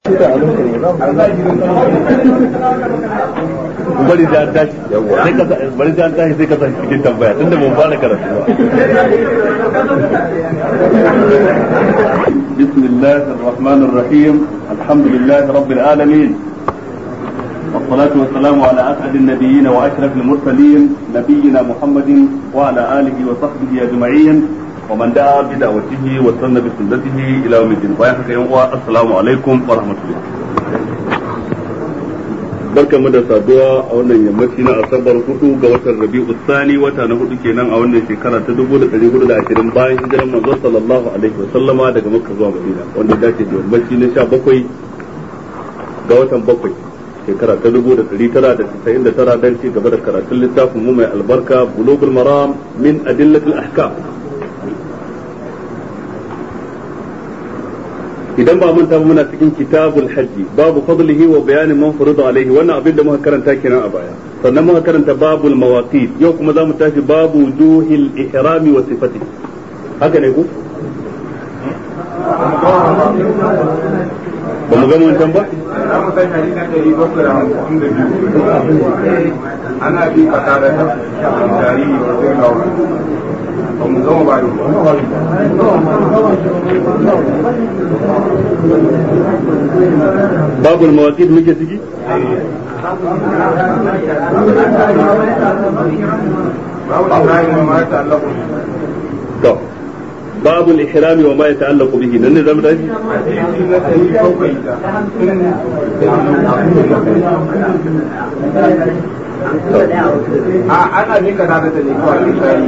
bari da an tashi sai ka bari da an tashi sai ka tashi cikin tambaya tunda mun fara karatu ba بسم الله الرحمن الرحيم الحمد لله رب العالمين والصلاة والسلام على أسعد النبيين وأشرف المرسلين نبينا محمد وعلى آله وصحبه أجمعين ومن دعا بدعوته واستنى بسنته إلى يوم الدين السلام عليكم ورحمة الله barka mu da saduwa a wannan yammaci na asabar hudu ga watan rabi'u sani wata na hudu kenan a wannan shekara ta dubu da dari hudu da ashirin bayan hijiran manzo sallallahu alaihi wa sallama daga makka zuwa madina wanda dace da yammaci na sha bakwai ga watan bakwai shekara ta dubu da dari tara da casa'in da tara dan ci gaba da karatun littafin mu mai albarka bulugul maram min adillatul ahkam idan ba manta ba muna cikin kitabul hajji babu fadlihi wa bayanin man furida alaihi wannan abin da muka karanta kenan a baya sannan muka karanta babul mawaqit yau kuma zamu tashi babu wujuhil ihrami wa sifati haka ne ku ba mu gama wancan ba ana bi kata da jariri ba mu zama ba babul mawaqit muke ciki to babul ihrami wa ma yata'allaqu bihi nan ne zamu tashi ana bi kata da ne kawai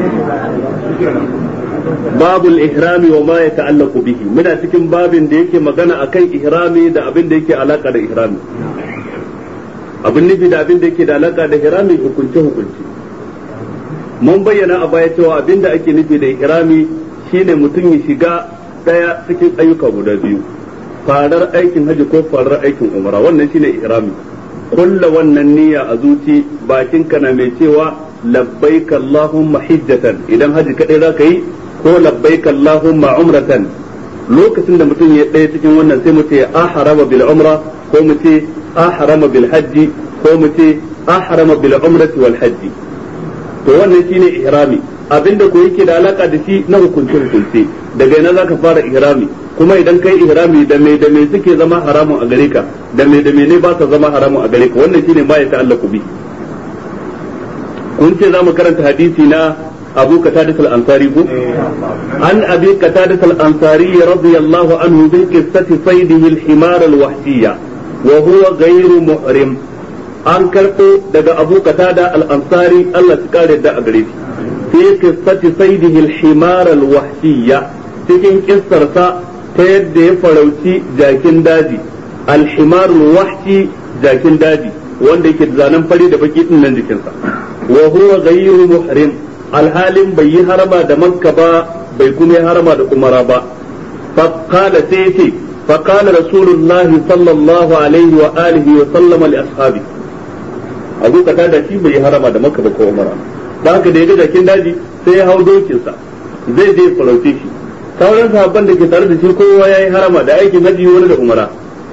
babul ihrami wa ma yata'allaqu bihi muna cikin babin da yake magana akan ihrami da abin da yake alaka da ihrami abin nufi da abin da yake da alaka da ihrami hukunce hukunce mun bayyana a baya cewa abin da ake nufi da ihrami shine mutum ya shiga daya cikin ayyuka guda biyu farar aikin haji ko farar aikin umara wannan shine ihrami kulla wannan niyya a zuci bakin kana mai cewa labbaik allahumma hijjatan idan haji kadai zaka yi ko labbaik allahumma umratan lokacin da mutum ya ɗaya cikin wannan sai mu ce ahrama bil umra ko mu ce ahrama bil hajji ko mu ce ahrama bil umrati wal hajji to wannan shine ihrami abinda ko yake da alaka da shi na hukunce hukunce daga ina zaka fara ihrami kuma idan kai ihrami da me da me suke zama haramun a gare ka da me da me ne ba sa zama haramun a gare ka wannan shine ma ya ta'allaku bi kun ce zamu karanta hadisi na Abu Qatadah al-Ansari ko an Abi Qatadah al-Ansari radiyallahu anhu bi qissati saydihi al-himar al-wahshiyya wa huwa ghayru muhrim an karɓo daga Abu Qatada al-Ansari Allah su kare da a gare shi fi qissati saydihi al-himar al-wahshiyya cikin kissarsa ta yadda ya farauci jakin daji al-himar al-wahshi jakin daji wanda yake zanen fari da baki din nan jikinsa wa huwa ghayru muhrim alhalin bai yi harama da makka ba bai kuma yi harama da umara ba fa qala sai yace fa qala rasulullahi sallallahu alaihi wa alihi wa sallama li ashabi abu kata da shi bai yi harama da makka ba ko umara da haka da ya ga jakin daji sai ya hau dokinsa zai je farauce shi sauran sahabban da ke tare da shi kowa ya yi harama da aikin haji wani da umara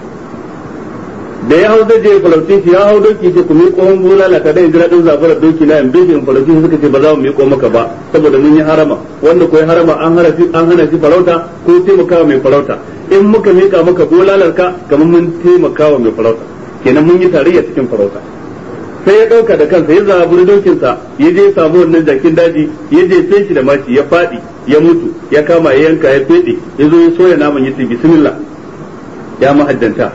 da ya hau zai je farauce shi ya hau doki ce ku miƙo mun bulala ka dai jira din zafarar doki na yambe in farauce shi suka ce ba za mu miƙo maka ba saboda mun yi harama wanda ko ya harama an hana shi an hana shi farauta ko taimakawa mai farauta in muka miƙa maka bulalar ka kamar mun taimakawa mai farauta kenan mun yi tarayya cikin farauta sai ya ɗauka da kansa ya zaburi dokinsa ya je samu wannan jakin daji ya je sai shi da mashi ya faɗi ya mutu ya kama ya yanka ya feɗe ya zo ya soya naman ya ce bismillah ya mahajjanta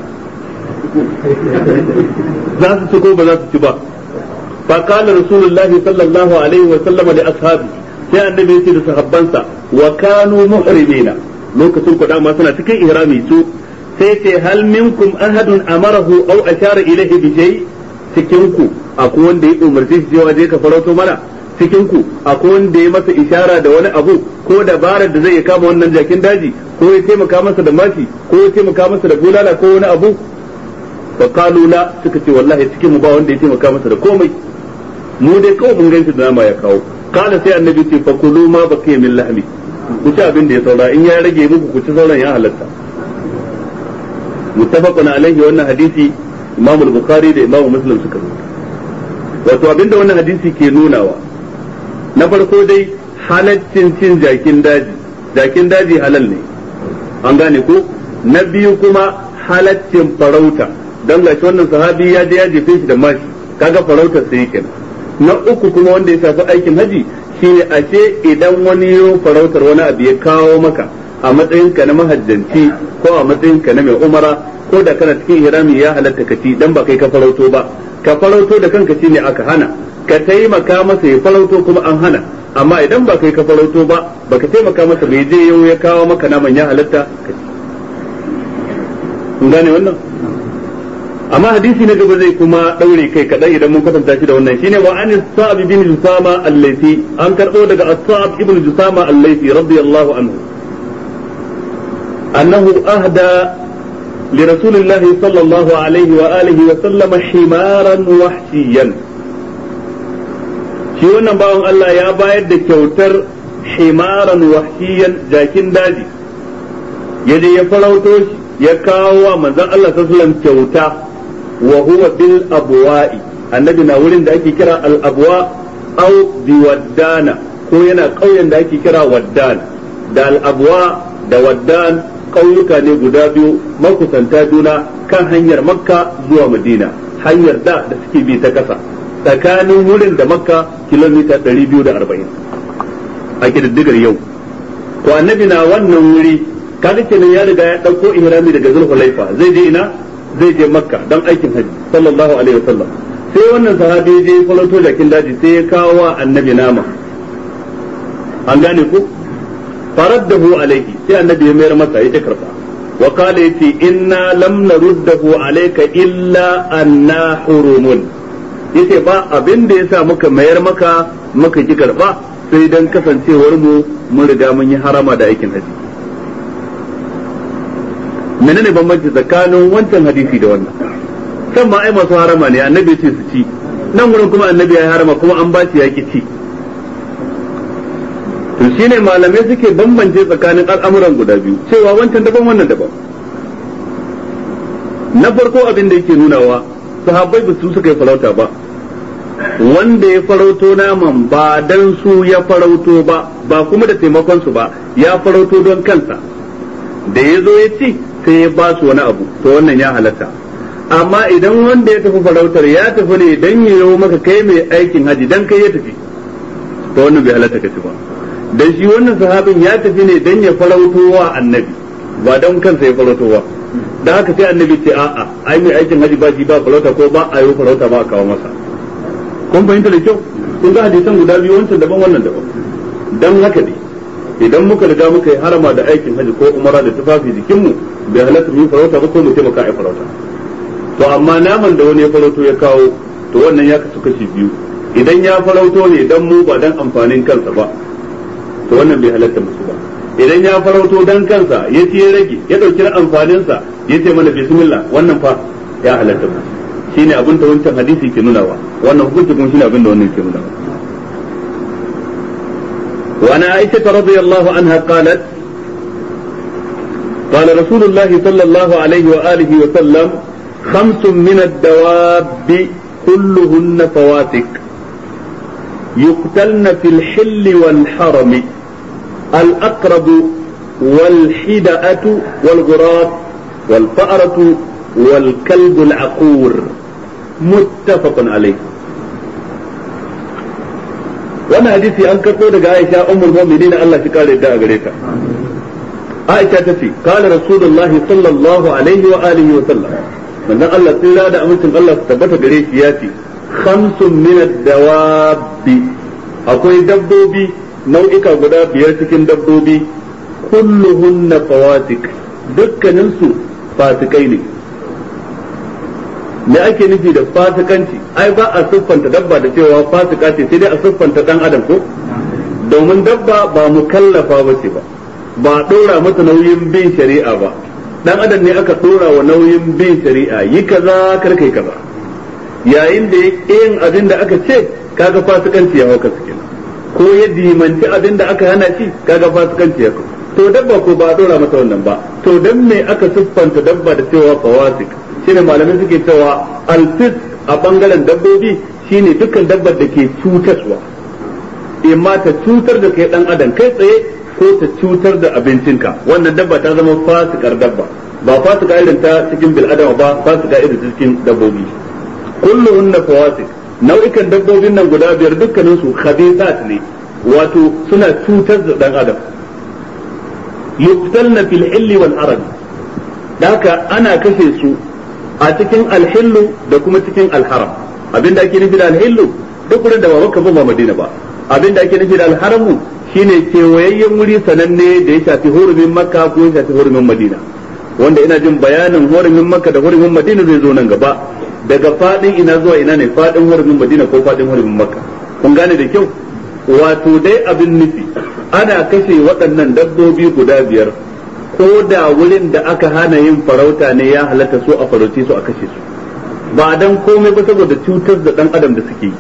za su ci ko ba za su ci ba fa qala rasulullahi sallallahu alaihi wa sallam li ashabi sai annabi ya ce da sahabbansa wa kanu muhrimina lokacin ku dama suna cikin ihrami su sai ce hal minkum ahadun amarahu aw ashara ilayhi bi shay' cikin ku akwai wanda ya umarce shi cewa je ka farauto mana cikin ku akwai wanda ya masa ishara da wani abu ko dabarar da zai ya kama wannan jakin daji ko ya taimaka masa da mashi ko ya taimaka masa da bulala ko wani abu fa qalu la suka ce wallahi cikin mu ba wanda ya taimaka masa da komai mu dai kawai mun ganshi da nama ya kawo kana sai annabi ce fa kulu ma baqiya min lahmi ku ci abin da ya saura in ya rage muku ku ci sauran ya halatta muttafaqun alaihi wannan hadisi Imam al-Bukhari da Imam Muslim suka rubuta wato abinda wannan hadisi ke nunawa na farko dai halaccin cin jakin daji jakin daji halal ne an gane ko na biyu kuma halaccin farauta don gashi wannan sahabi ya je ya jefe shi da mashi kaga farautar sai kenan na uku kuma wanda ya shafi aikin haji shine ashe idan wani yo farautar wani abu ya kawo maka a matsayin ka na mahajjanci ko a matsayin ka na mai umara ko da kana cikin hirami ya halatta ka ci dan ba kai ka farauto ba ka farauto da kanka shine aka hana ka taimaka masa ya farauto kuma an hana amma idan ba kai ka farauto ba baka taimaka masa bai je yau ya kawo maka naman ya halatta ka ci kun gane wannan amma hadisi na gaba zai kuma daure kai kadan idan mun kwatanta shi da wannan shine wa an sa'ab ibn jusama al-laythi an karbo daga as-sa'ab ibn jusama al-laythi radiyallahu anhu annahu ahda لرسول الله صلى الله عليه وآله وسلم حمارا وحشيا shi wannan bawan Allah ya bayar da kyautar himaran wahshiyan jakin daji ya je ya farauto shi ya kawo wa manzon Allah sallallahu kyauta wa huwa bil abwa'i annabi na wurin da ake kira al abwa aw bi waddana ko yana ƙauyen da ake kira waddan da al abwa da waddan ƙauyuka ne guda biyu makusanta juna kan hanyar makka zuwa madina hanyar da da suke bi ta ƙasa tsakanin wurin da makka kilomita 240 a kididdigar yau to annabi na wannan wuri kaga kenan ya riga ya dauko ihrami daga zulhulaifa zai je ina zai je makka don aikin haji sallallahu alaihi wasallam sai wannan sahabi je faloto jakin daji sai ya kawo wa annabi nama an gane ku faraddahu alaihi sai annabi ya mayar masa ya karba wa qala yati inna lam naruddahu alayka illa anna hurumun yace ba abin da yasa muka mayar maka muka ki karba sai dan kasancewar mu mun riga mun yi harama da aikin haji menene bambanci tsakanin wancan hadisi da wannan san ma ai masu harama ne annabi ce su ci nan wurin kuma annabi ya harama kuma an ba shi ya ki ci to shine malamai suke bambance tsakanin al'amuran guda biyu cewa wancan daban wannan daban na farko abin da yake nunawa sahabbai ba su suka yi farauta ba wanda ya farauto naman ba dan su ya farauto ba ba kuma da taimakon su ba ya farauto don kansa da ya zo ya ci sai ya ba su wani abu to wannan ya halatta amma idan wanda ya tafi farautar ya tafi ne dan ya yi maka kai mai aikin haji dan kai ya tafi to wannan bai halatta ka ci ba dan shi wannan sahabin ya tafi ne dan ya farauto wa annabi ba dan kansa ya farauto wa da haka sai annabi ce a'a ai mai aikin haji ba shi ba farauta ko ba a yi farauta ba a kawo masa kun fahimta da kyau kun ga hadisan guda biyu wancan daban wannan daban dan haka ne idan muka riga muka yi harama da aikin haji ko umara da tufafi jikinmu bai halatta mu yi farauta ba ko mu taimaka a farauta to amma naman da wani ya farauto ya kawo to wannan ya kasu kashi biyu idan ya farauto ne dan mu ba dan amfanin kansa ba to wannan bai halatta musu ba idan ya farauto dan kansa ya ce ya rage ya dauki amfaninsa ya ce mana bismillah wannan fa ya halatta musu shine abin da wancan hadisi ke nunawa wannan hukunci kuma shine abin da wannan ke nunawa وعن عائشة رضي الله عنها قالت قال رسول الله صلى الله عليه وآله وسلم خمس من الدواب كلهن فواتك يقتلن في الحل والحرم الأقرب والحدأة والغراب والفأرة والكلب العقور متفق عليه wannan hadisi an karɓo daga Aisha ummul mu'minin Allah shi kare da a gare ta Aisha ta ce kana rasulullahi sallallahu alaihi wa alihi wa sallam manzon Allah tsira da amincin Allah su tabbata gare shi ya ce khamsun min ad-dawabi akwai dabbobi nau'ika guda biyar cikin dabbobi kulluhunna fawatik dukkanin su fasikai ne me ake nufi da fasikanci ai ba a siffanta dabba da cewa fasika ce sai dai a siffanta dan adam ko domin dabba ba mukallafa ba ce ba ba dora mata nauyin bin shari'a ba dan adam ne aka dora wa nauyin bin shari'a yi kaza kar kai kaza yayin da yin abin da aka ce kaga fasikanci ya hauka su kenan ko ya dimanci abin da aka hana shi kaga fasikanci ya to dabba ko ba a dora mata wannan ba to dan me aka siffanta dabba da cewa fawasik shine malamai suke cewa alfis a bangaren dabbobi shine dukkan dabbar da ke cutarwa imma ta cutar da kai dan adam kai tsaye ko ta cutar da abincinka wannan dabba ta zama fasikar dabba ba fasika irin ta cikin bil adama ba fasika irin ta cikin dabbobi kulluhunna fawasik nau'ikan dabbobin nan guda biyar dukkanin su khabithat ne wato suna cutar da dan adam yuqtalna fil hilli wal arab haka ana kashe su a cikin alhillu da kuma cikin alharam abinda ake nufi da alhillu duk wurin da ba makka ba madina ba abinda ake nufi da alharamu shine kewayayyen wuri sananne da ya shafi hurumin makka ko ya shafi hurumin madina wanda ina jin bayanin hurumin makka da hurumin madina zai zo nan gaba daga fadin ina zuwa ina ne fadin hurumin madina ko fadin hurumin makka kun gane da kyau wato dai abin nufi ana kashe waɗannan dabbobi guda biyar ko da wurin da aka hana yin farauta ne ya halatta so a farauce su a kashe su ba dan komai ba saboda cutar da dan adam da suke yi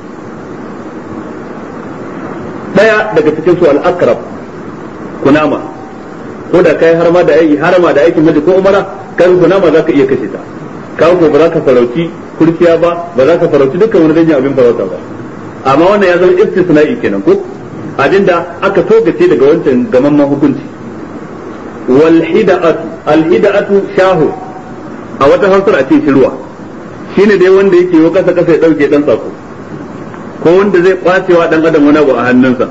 daya daga cikin su al-aqrab kunama ko da kai harma da aiki harama da aikin haji ko umara kan kunama zaka iya kashe ta kawo ko ba za ka farauci kurkiya ba ba za ka farauci dukkan wani danyen abin farauta ba amma wannan ya zama istisna'i kenan ko abinda aka togace daga wancan gamamman hukunci wal hida'atu al hida'atu shahu a wata hausar a ce shirwa shine dai wanda yake yi kasa kasa ya dauke dan tsako ko wanda zai kwacewa dan adam wani abu a hannunsa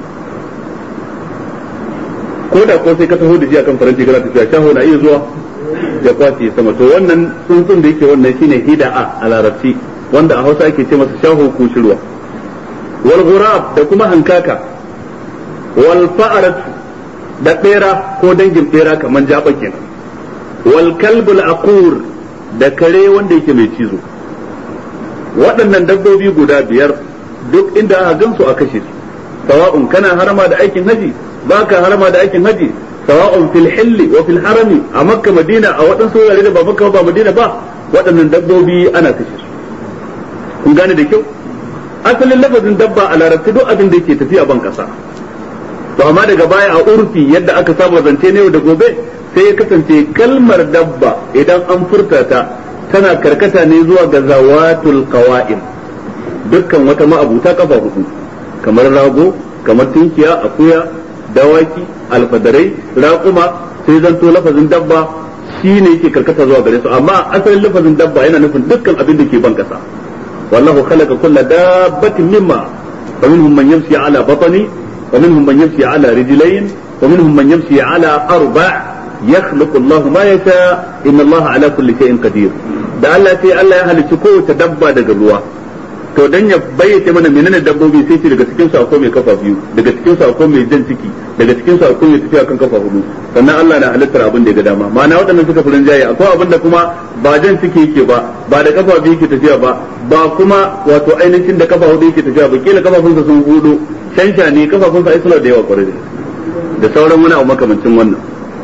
ko da ko sai ka taho da shi akan faranti kana tafiya shaho na iya zuwa ya kwace sama to wannan tsuntsun da yake wannan shine hida'a a larabci wanda a Hausa ake ce masa shaho ko shirwa wal ghurab da kuma hankaka wal fa'arat da bera ko dangin bera kaman jaba kenan wal kalbul aqur da kare wanda yake mai cizo waɗannan dabbobi guda biyar duk inda aka gansu a kashe su sawa'un kana harama da aikin haji baka harama da aikin haji sawa'un fil hilli wa fil harami a makka madina a waɗansu wurare da ba makka ba madina ba waɗannan dabbobi ana kashe su kun gane da kyau asalin lafazin dabba a larabci duk abin da yake tafiya ban kasa to amma daga baya a urfi yadda aka saba zance ne da gobe sai ya kasance kalmar dabba idan an furta ta tana karkata ne zuwa ga zawatul qawa'im dukkan wata ma'abuta kafa hudu kamar rago kamar tunkiya akuya dawaki alfadarai raƙuma sai zanto lafazin dabba shine yake karkata zuwa gare su amma asalin lafazin dabba yana nufin dukkan abin da ke ban kasa wallahu khalaqa kulla dabbatin mimma wa minhum man yamshi ala batni wa minhum man yamshi ala rijlayn wa minhum man yamshi ala arba' yakhluqu Allahu ma yasha inna Allah ala kulli shay'in qadir da Allah sai Allah ya halicci kowace dabba daga ruwa to dan ya bayyace mana menene dabbobi sai ce daga cikin su akwai mai kafa biyu daga cikin su akwai mai jan ciki daga cikin su akwai mai tafiya kan kafa hudu sannan Allah na halittar abin da ya ga dama ma'ana waɗannan suka furin jaye akwai abin da kuma ba jan ciki yake ba ba da kafa biyu yake tafiya ba ba kuma wato ainihin da kafa hudu yake tafiya ba kila kafafunsa sun hudu shansha ne kafafunsa ai suna da yawa kwarai da sauran wani abu makamancin wannan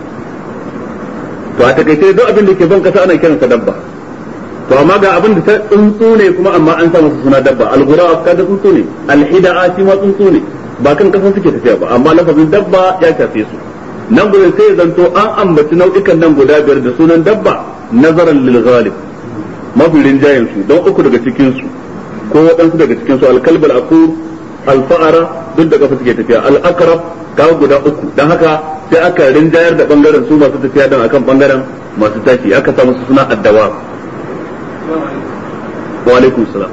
to a takaice duk abin da ke ban kasa ana kiransa dabba to amma ga abin da ta tsuntsu ne kuma amma an sa masa suna dabba al-ghurab kaga tsuntsu ne al-hida'a shi ma tsuntsu ne ba kan kasan suke tafiya ba amma lafazin dabba ya shafe su nan gurin sai zanto an ambaci nau'ikan nan guda biyar da sunan dabba nazaran lil ghalib mafi rinjayen su don uku daga cikin su ko waɗansu daga cikin su al-kalb al-aqur al-fa'ara duk da kafa suke tafiya al-aqrab kawo guda uku dan haka sai aka rinjayar da bangaren su masu tafiya dan akan bangaren masu tashi aka sa musu suna addawa wa alaikum salam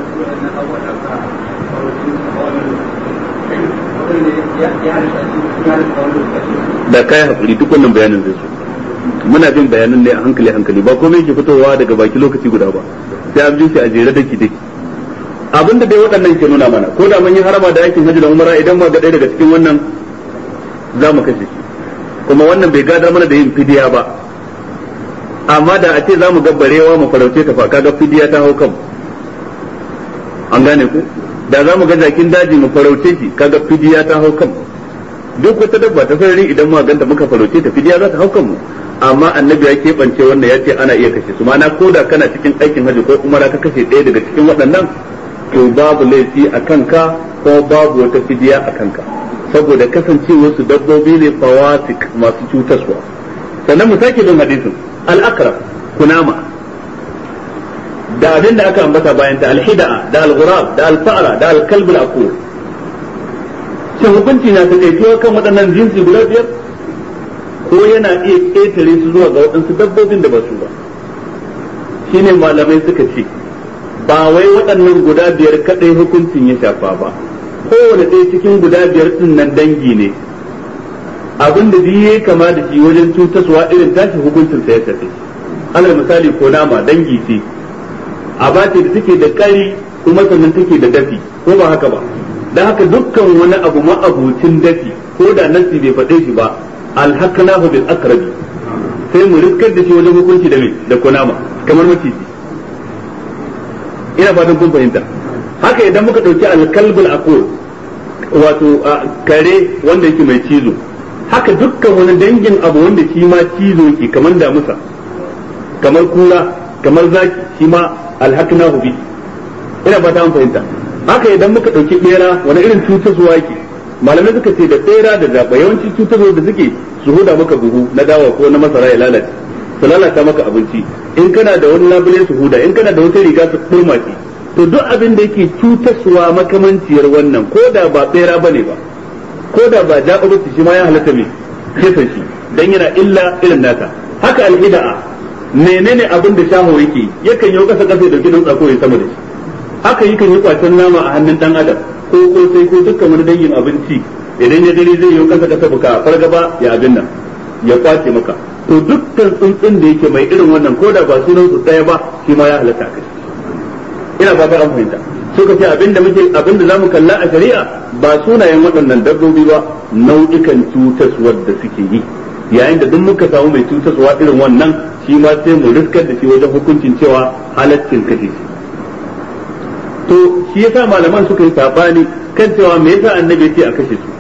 da kai hakuri duk wannan bayanin zai so muna bin bayanan ne a hankali hankali ba komai yake fitowa daga baki lokaci guda ba sai an bi shi a jere daki daki abin da dai waɗannan ke nuna mana ko da mun yi harama da aikin hajji da umara idan ma ga ɗaya daga cikin wannan za mu kashe shi kuma wannan bai gadar mana da yin fidiya ba amma da a ce za mu ga barewa mu farauce ta fa kaga fidiya ta hau kanmu an gane ku da za mu ga jakin daji mu farauce shi kaga fidiya ta hau kanmu duk wata dabba ta sarari idan mu ganta muka farauce ta fidiya za ta hau kanmu amma annabi ya keɓance wannan ya ce ana iya kashe su ma'ana ko da kana cikin aikin hajji ko umara ka kashe ɗaya daga cikin waɗannan to babu laifi a kanka ko babu wata fidiya a kanka saboda kasancewar su dabbobi ne fawasik masu cutarwa sannan mu sake bin hadisin al-akrab kunama da abin da aka ambata bayan ta alhida'a da al-ghurab da al-fa'ra da al-kalb al-aqur shin hukunci na ta kai kan waɗannan jinsi guda biyar ko yana iya ƙetare su zuwa ga waɗansu dabbobin da ba su ba shine malamai suka ce ba wai waɗannan guda biyar kaɗai hukuncin ya shafa ba kowane ɗaya cikin guda biyar ɗin nan dangi ne abin da duk yayi kama da shi wajen cutaswa irin tashi hukuncin sa ya tafi alal misali ko nama dangi ce a bace da take da kari kuma sannan take da dafi ko ba haka ba dan haka dukkan wani abu ma'abucin dafi ko da nasi bai faɗe shi ba alhaqnahu bil aqrabi sai mu riskar da shi wajen hukunci da me da kunama kamar maciji ina fatan kun fahimta haka idan muka dauki alkalbul aqul wato kare wanda yake mai cizo haka dukkan wani dangin abu wanda shi ma cizo yake kamar damusa kamar kura kamar zaki shi ma alhaqnahu bi ina fata an fahimta haka idan muka dauki bera wani irin cutarwa yake malamai suka ce da bera da zaba yawanci cutarwa da suke su huda maka buhu na dawa ko na masara ya lalace su lalata maka abinci in kana da wani labule su huda in kana da wata riga su kurma shi to duk abin da yake cutaswa makamanciyar wannan ko da ba bera bane ba ko da ba ja'urutu shi ma ya halatta me kisan shi dan yana illa irin nata haka alhida'a menene abin da shaho yake yakan yi kasa kasa da gidan tsako ya sama da shi haka yakan yi kwacen nama a hannun dan adam ko ko sai ko dukkan wani dangin abinci idan ya dare zai yi kasa kasa buka fargaba ya abin nan ya kwace maka to dukkan tsuntsun da yake mai irin wannan ko da ba sunan su ɗaya ba shi ma ya halatta kai ina fata an fahimta suka ce abinda muke abinda zamu kalla a shari'a ba sunayen waɗannan dabbobi ba nau'ikan cutaswar da suke yi yayin da duk muka samu mai cutaswa irin wannan shi ma sai mu riskar da shi wajen hukuncin cewa halaccin kashe shi to shi yasa malaman suka yi sabani kan cewa me yasa annabi ya ce a kashe su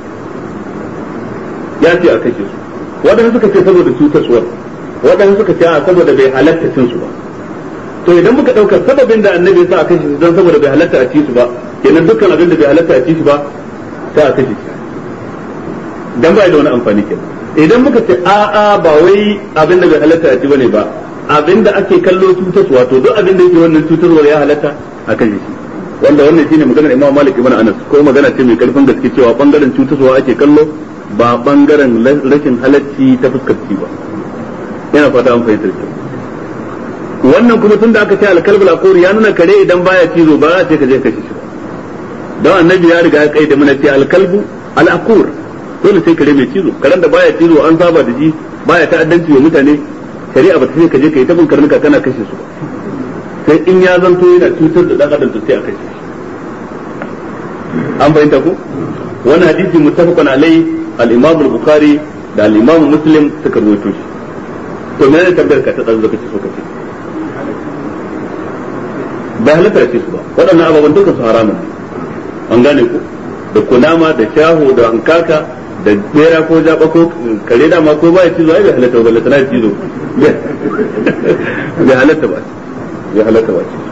ya ce a kashe su waɗanda suka ce saboda cutaswar waɗanda suka ce a saboda bai halatta cin su ba to idan muka ɗaukar sababin da annabi ya sa a kashe su don saboda bai halatta a ci su ba kenan dukkan abin da bai halatta a ci su ba sai a kashe shi dan ba da wani amfani kenan idan muka ce a a ba wai abin da bai halatta a ci bane ba abin da ake kallo cutaswa to duk abin da yake wannan cutarwar ya halatta a kashe shi wanda wannan shine maganar Imam Malik ibn Anas ko magana ce mai karfin gaske cewa bangaren cutaswa ake kallo ba bangaren rashin halacci ta fuskar ci ba yana fata an fahimtar ki wannan kuma tunda aka ce alkalbul aqur ya nuna kare idan baya cizo ba za ce ka je kashe shi don annabi ya riga ya kai da mana ce alkalbu al'aqur dole sai kare mai cizo karen da baya cizo an saba da shi baya ta'addanci wa mutane shari'a ba ta ce ka je ka yi tabin karnuka kana kashe su ba sai in ya zanto yana cutar da dan adam to sai a kashe shi an bayyanta ko wannan hadisi muttafaqun alai al-imam al-bukhari da al-imam muslim suka rawaito shi to me ne tambayar ka ta dan zaka ce so kace bai halatta ce su ba waɗannan ababen duka su haramun an gane ku da kunama da shaho da hankaka da bera ko jaba ko kare dama ko ba ya cizo ai bai halatta ba ballatana ya cizo bai halatta ba bai halatta ba ce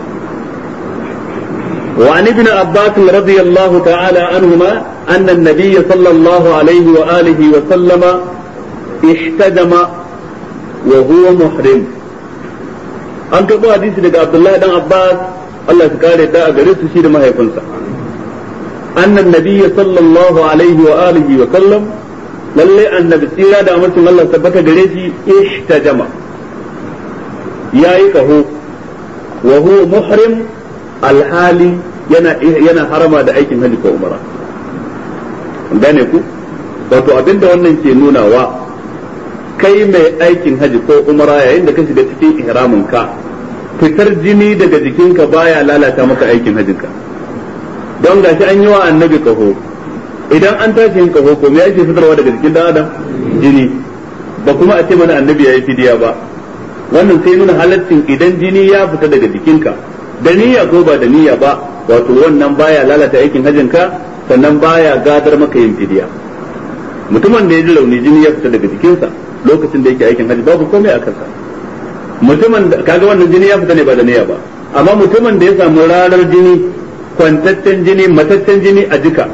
وعن ابن عباس رضي الله تعالى عنهما أن النبي صلى الله عليه وآله وسلم احتجم وهو محرم an karɓo hadisi daga Abdullahi dan Abbas Allah ya kare da a gare su shi da mahaifinsa annan nabiyyi sallallahu alaihi wa alihi wa sallam lalle annabi tsira da amincin Allah tabbata gare shi ihtajama yayi kaho wa huwa muhrim alhali yana yana harama da aikin hajji ko umara gane ku wato abinda wannan ke nunawa kai mai aikin haji ko umara yayin da ka shiga cikin ihramin ka fitar jini daga jikinka baya lalata maka aikin hajinka don gashi an yi wa annabi kaho idan an tashi yin kaho ko me yake fitarwa daga jikin dan adam jini ba kuma a ce mana annabi ya yi fidiya ba wannan sai nuna halaccin idan jini ya fita daga jikinka da niyya ko ba da niyya ba wato wannan baya lalata aikin hajinka sannan baya gadar maka yin fidiya mutumin da ya ji rauni jini ya fita daga jikinsa lokacin da yake aikin haji babu komai a kansa mutumin da kaga wannan jini ya fita ne ba da niyya ba amma mutumin da ya samu ranar jini kwantaccen jini mataccen jini a jika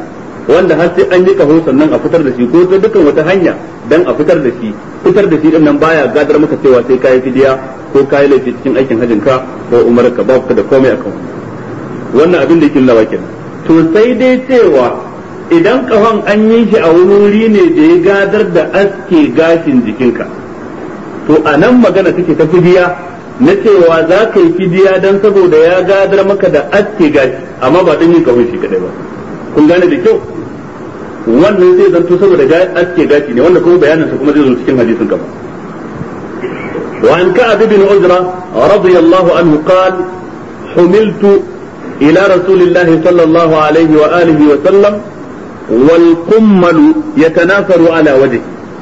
wanda har sai an yi kaho sannan a fitar da shi ko ta dukkan wata hanya dan a fitar da shi fitar da shi din nan baya gadar maka cewa sai kayi fidiya ko kayi laifi cikin aikin hajjin ka ko umar ka ba ka da komai akan wannan abin da yake nuna kenan to sai dai cewa idan kahon an yi shi a wani wuri ne da ya gadar da aske gashin jikinka to a nan magana take ta fidiya na cewa za ka yi fidiya don saboda ya gadar maka da aske gashi amma ba don yin kahon shi kadai ba kun gane da kyau wannan zai zanto saboda aske gashi ne wanda kuma bayaninsa kuma zai zo cikin hadisin gaba وعن كعب بن عجرة رضي الله عنه قال حملت إلى رسول الله صلى الله عليه وآله وسلم والقمل يتناثر على وجهه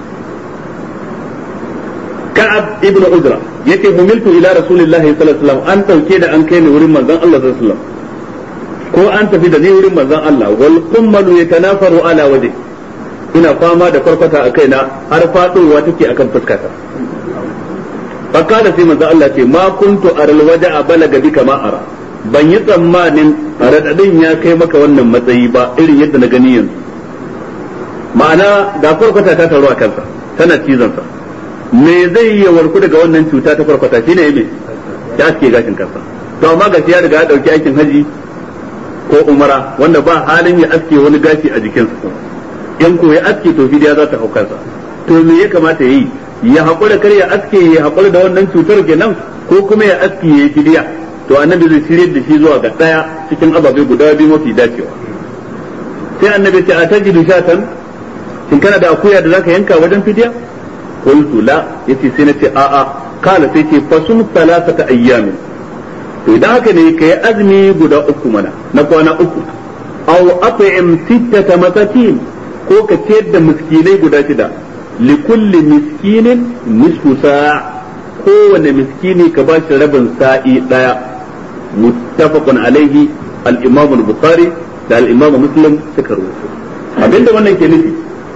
كعب ابن عجرة يتي حملت إلى رسول الله صلى الله عليه وسلم أن توكيد أن كان ورم من الله صلى الله عليه وسلم ko an tafi da ni wurin manzon Allah wal qummalu yatanafaru ala wajhi ina fama da farfata a kaina har fadowa take akan fuskata fakada sai manzon Allah ce ma kuntu aral waja'a balaga bika ma ara ban yi tsammanin radadin ya kai maka wannan matsayi ba irin yadda na gani yanzu ma'ana ga farfata ta taru a kansa tana cizon sa me zai yi warku daga wannan cuta ta farfata shine me ya aske gashin kansa to amma gashi ya riga ya dauki aikin haji ko umara wanda ba halin ya aske wani gashi a jikinsa in ko ya aske to fidiya za ta hau kansa to me ya kamata yi ya haƙura kar ya aske ya haƙura da wannan cutar kenan ko kuma ya aske ya yi fidiya to annabi zai shirye da shi zuwa ga ɗaya cikin ababe guda biyu mafi dacewa sai annabi ce a tajidu shatan shin kana da akuya da zaka yanka wajen fidiya qultu la yace sai nace a'a kala sai ce fasum salasata ayyamin to idan haka ne ka yi azumi guda uku mana na kwana uku aw at'im sittata masakin ko ka ciyar da miskinai guda shida likulli miskinin nisfu sa' kowane miskini ka ba shi rabin sa'i daya muttafaqun alaihi al-imam al-bukhari da al-imam muslim suka rubuta abinda wannan ke nufi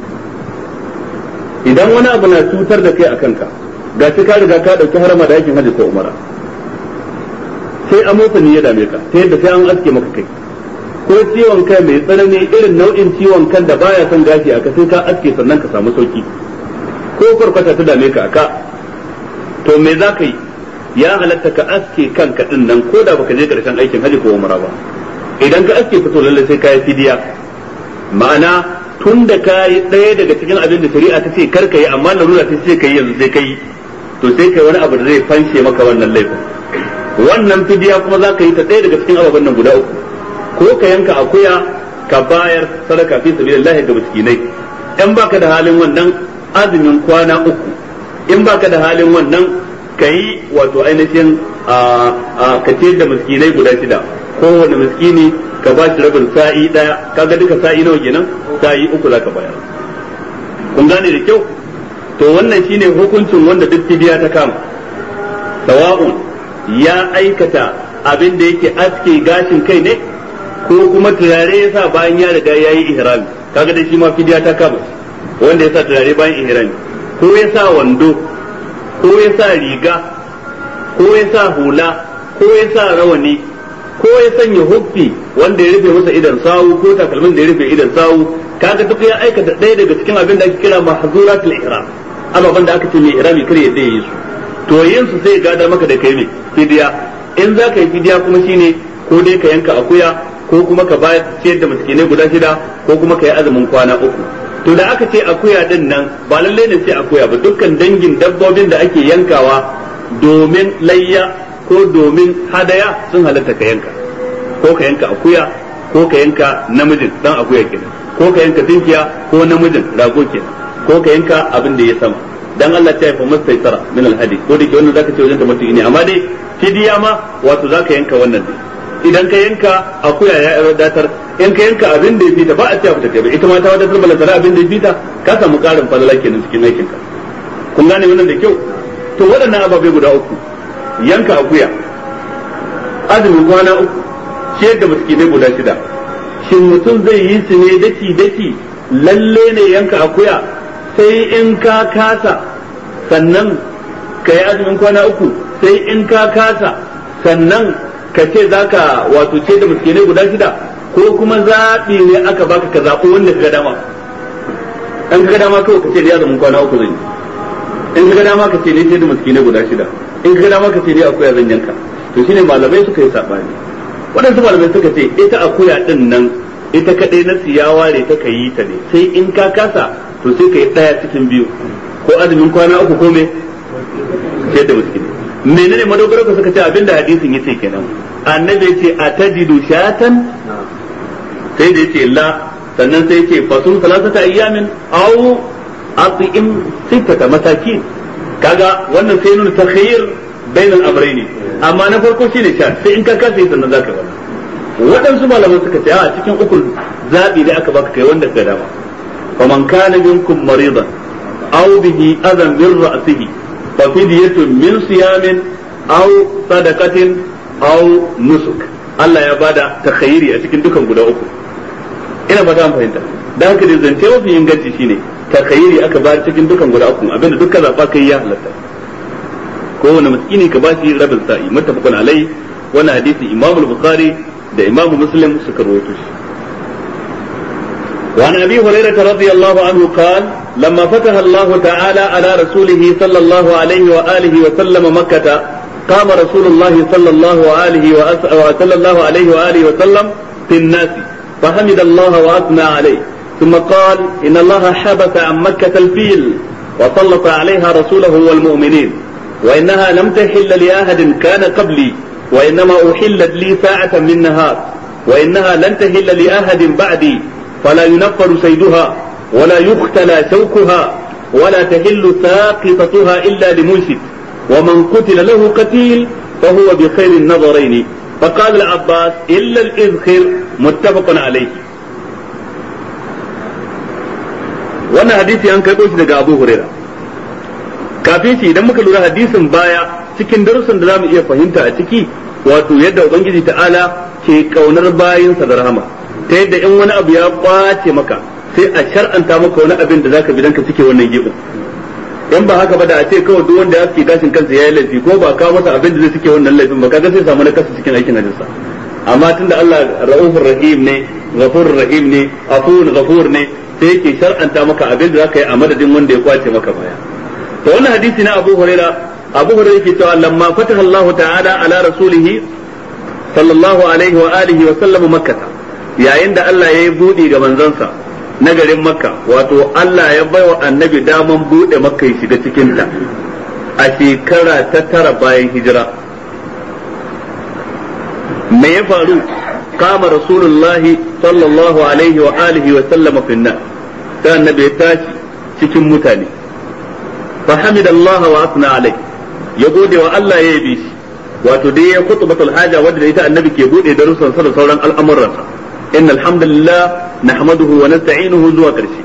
idan wani abu na cutar da kai a kanka ga shi ka riga ka dauki harama da yakin hajji ko umara sai amosani ya dame ka ta yadda sai an aske maka kai ko ciwon kai mai tsanani irin nau'in ciwon kan da baya son gashi aka sai ka aske sannan ka samu sauki ko kwarkwata ta dame ka aka to me za ka yi ya halatta ka aske kanka din nan ko da baka je karshen aikin haji ko umara ba idan ka aske fito lalle sai ka yi fidiya ma'ana tun da ka yi ɗaya daga cikin abin da shari'a ta ce kar ka yi amma larura ta ce ka yi yanzu sai ka yi to sai kai wani abu da zai fanshe maka wannan laifin wannan fidiya kuma za ka yi ta ɗaya daga cikin ababen nan guda uku ko ka yanka akuya ka bayar sadaka fi sabilillahi ga miskinai in baka da halin wannan azumin kwana uku in baka da halin wannan ka yi wato ainihin a ka da miskinai guda shida kowane miskini ka ba shi rabin sa'i daya kaga duka sa'i nawa kenan sa'i uku za ka bayar kun gane da kyau to wannan shine hukuncin wanda duk fidiya ta kama sawa'un ya aikata abin da yake aske gashin kai ne ko kuma turare ya sa bayan ya riga ya yi ihrami kaga da shi ma fidiya ta kama wanda ya sa turare bayan ihrami ko ya sa wando ko ya sa riga ko ya sa hula ko ya sa rawani ko ya sanya huffi wanda ya rufe masa idan sawu ko takalmin da ya rufe idan sawu kaga duk ya aikata ɗaya daga cikin abin da ake kira mahzuratul ihram ababan da aka ce mai ihrami kar ya yi su to yin su sai gadar maka da kai ne fidiya in za ka yi fidiya kuma shine ko dai ka yanka akuya ko kuma ka bayar ciyar da miskinai guda shida ko kuma ka yi azumin kwana uku to da aka ce akuya din nan ba lallai ne sai akuya ba dukkan dangin dabbobin da ake yankawa domin layya ko domin hadaya sun halatta ka yanka ko ka yanka akuya ko ka yanka namijin dan akuya kenan ko ka yanka tinkiya ko namijin rago kenan ko ka yanka abin da ya sama dan Allah ta yafa mastaitara min alhadi ko da ke wannan zaka ce wajen da mutum ne amma dai fidiya ma wato zaka yanka wannan ne idan ka yanka akuya ya wadatar in ka yanka abin da ya fita ba a ce fita kai ba ita ma ta wadatar bala tara abin da ya fita ka samu karin falala kenan cikin aikin ka kun gane wannan da kyau to waɗannan ababai guda uku yanka akuya azumin kwana uku ciyar da miskinai guda shida shin mutum zai yi su ne daki daki lalle ne yanka akuya sai in ka kasa sannan ka yi azumin kwana uku sai in ka kasa sannan ka ce za ka wato ce da miskinai guda shida ko kuma zaɓi ne aka baka ka zaɓi wanda ka ga dama an ka ga dama kawai ka ce da ya zama kwana uku zan yi in ka ga dama ka ce ne sai da miskinai guda shida in ka ga dama ka ce ne akuya zan yanka to shine malamai suka yi sabani waɗansu malamai suka ce ita akuya din nan ita kadai na siya ware ta kayi ta ne sai in ka kasa to sai ka yi ɗaya cikin biyu ko azumin kwana uku ko me sai da miskinai menene madogaro ka suka ce abinda hadisin yace kenan annabi yace atajidu shatan sai da yace la sannan sai yace fasum salasata ayyamin aw at'im sittata masakin kaga wannan sai nuna takhayyur bainal amrayni amma na farko shine sha sai in ka kasa sannan zaka bana waɗansu malaman suka ce a cikin ukul zabi ne aka baka kai wanda ka dama faman kana minkum maridan aw bihi adan min ra'sihi fa fidyatun min siyamin aw sadaqatin aw nusuk Allah ya bada takhayyuri a cikin dukan guda uku ina fata an fahimta dan haka da zance mafi inganci shine takhayyuri aka bayar cikin dukan guda uku abinda dukkan zaba kai ya halatta kowane miskini ka bashi rabin sa'i muttafaqun alai wannan hadisi Imam al-Bukhari da Imam Muslim suka rawaito shi وعن ابي هريره رضي الله عنه قال لما فتح الله تعالى على رسوله صلى الله عليه واله وسلم مكه قام رسول الله صلى الله عليه وصلى الله عليه واله وسلم في الناس فحمد الله واثنى عليه ثم قال ان الله حبس عن مكه الفيل وسلط عليها رسوله والمؤمنين وانها لم تحل لاحد كان قبلي وانما احلت لي ساعه من نهار وانها لن تحل لاحد بعدي فلا ينفر سيدها ولا يختلى شوكها ولا تحل ساقطتها الا لمنشد ومن قتل له قتيل فهو بخير النظرين فقال العباس الا الاذخر متفق عليه wannan hadisi an karɓo shi daga Abu Huraira kafin shi idan muka lura hadisin baya cikin darussan da zamu iya fahimta a ciki wato yadda ubangiji ta'ala ke kaunar bayinsa da rahama ta yadda in wani abu ya kwace maka sai a shar'anta maka wani abin da zaka bi dan ka cike wannan gibin in ba haka ba da a ce kawai duk wanda ya fi gashin kansa yayi laifi ko ba kawo masa abin da zai cike wannan laifin ba kaga sai samu na kasa cikin aikin hajjinsa amma tunda Allah ra'ufur rahim ne ghafurur rahim ne afur ghafur ne sai yake shar'anta maka abin da zaka yi a madadin wanda ya kwace maka baya to wannan hadisi na Abu Huraira Abu Huraira yake cewa lamma fataha Allah ta'ala ala rasulih sallallahu alaihi wa alihi wa sallam makkah yayin da Allah ya yi buɗe ga manzansa na garin makka wato Allah ya bai wa annabi daman buɗe makka ya shiga cikinta a shekara ta tara bayan hijira me ya faru kama rasulullahi sallallahu alaihi wa alihi wa sallama finna ta annabi ya tashi cikin mutane fa hamidallahi wa asna alai ya gode wa Allah ya yabe shi wato dai ya khutbatul haja wanda ita annabi ke bude darussan sa da sauran al'amuransa إن الحمد لله نحمده ونستعينه زوا كرشي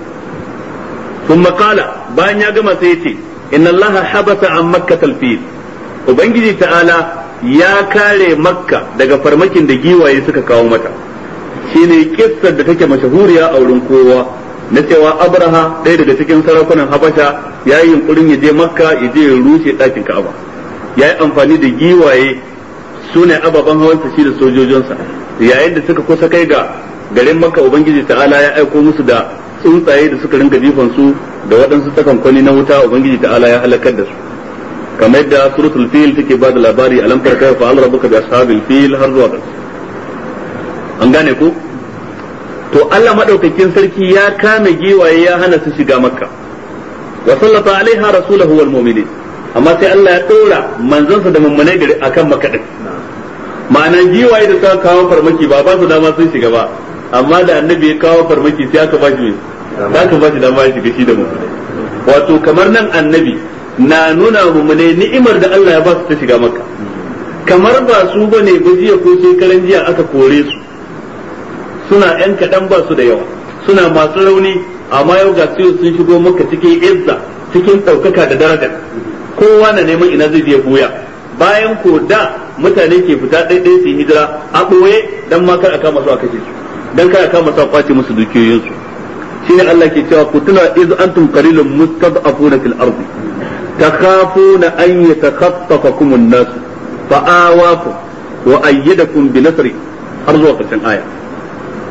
ثم قال بان يا جماعة سيتي إن الله حبس عن مكة الفيل وبنجي تعالى يا كاري مكة دقا فرمكين دقيوة يسكا كاومتا shine kissar da take mashahuriya a wurin kowa na cewa abraha ɗaya daga cikin sarakunan habasha ya yi yunkurin ya je makka ya je ya rushe ɗakin ka'aba ya yi amfani da giwaye su ne ababen hawansa shi da sojojinsa yayin da suka kusa kai ga garin makka ubangiji ta'ala ya aiko musu da tsuntsaye da suka rinka jifan su da waɗansu takankwani na wuta ubangiji ta'ala ya halakar da su kamar yadda suratul fil take ba da labari alam tarka fa al rabbuka bi ashabil fil har zuwa ƙarshe an gane ko to Allah madaukakin sarki ya kame giwaye ya hana su shiga makka wa sallata alaiha rasulahu wal mu'minin amma sai Allah ya dora manzansa da mummunai gari akan makka din ma'ana giwaye da suka kawo farmaki ba ba su dama sun shiga ba amma da annabi ya kawo farmaki sai aka ba shi aka ba shi dama ya shiga shi da mummunai wato kamar nan annabi na nuna mummunai ni'imar da Allah ya ba su ta shiga makka kamar ba su bane ba jiya ko shekaran jiya aka kore su suna yan kaɗan ba su da yawa suna masu rauni amma yau ga sun shigo maka cikin izza cikin ɗaukaka da daraja kowa na neman ina zai je buya bayan ko da mutane ke fita ɗaiɗai su yi hijira a ɓoye dan ma kar a kama su a kashe su dan kar a kama su a kwace musu dukiyoyinsu shine Allah ke cewa ku tuna iz antum qalilun mustad'afuna fil ardi takhafuna an yatakhaffafakum an-nas fa'awakum wa ayyadakum bi nasri har zuwa karshen aya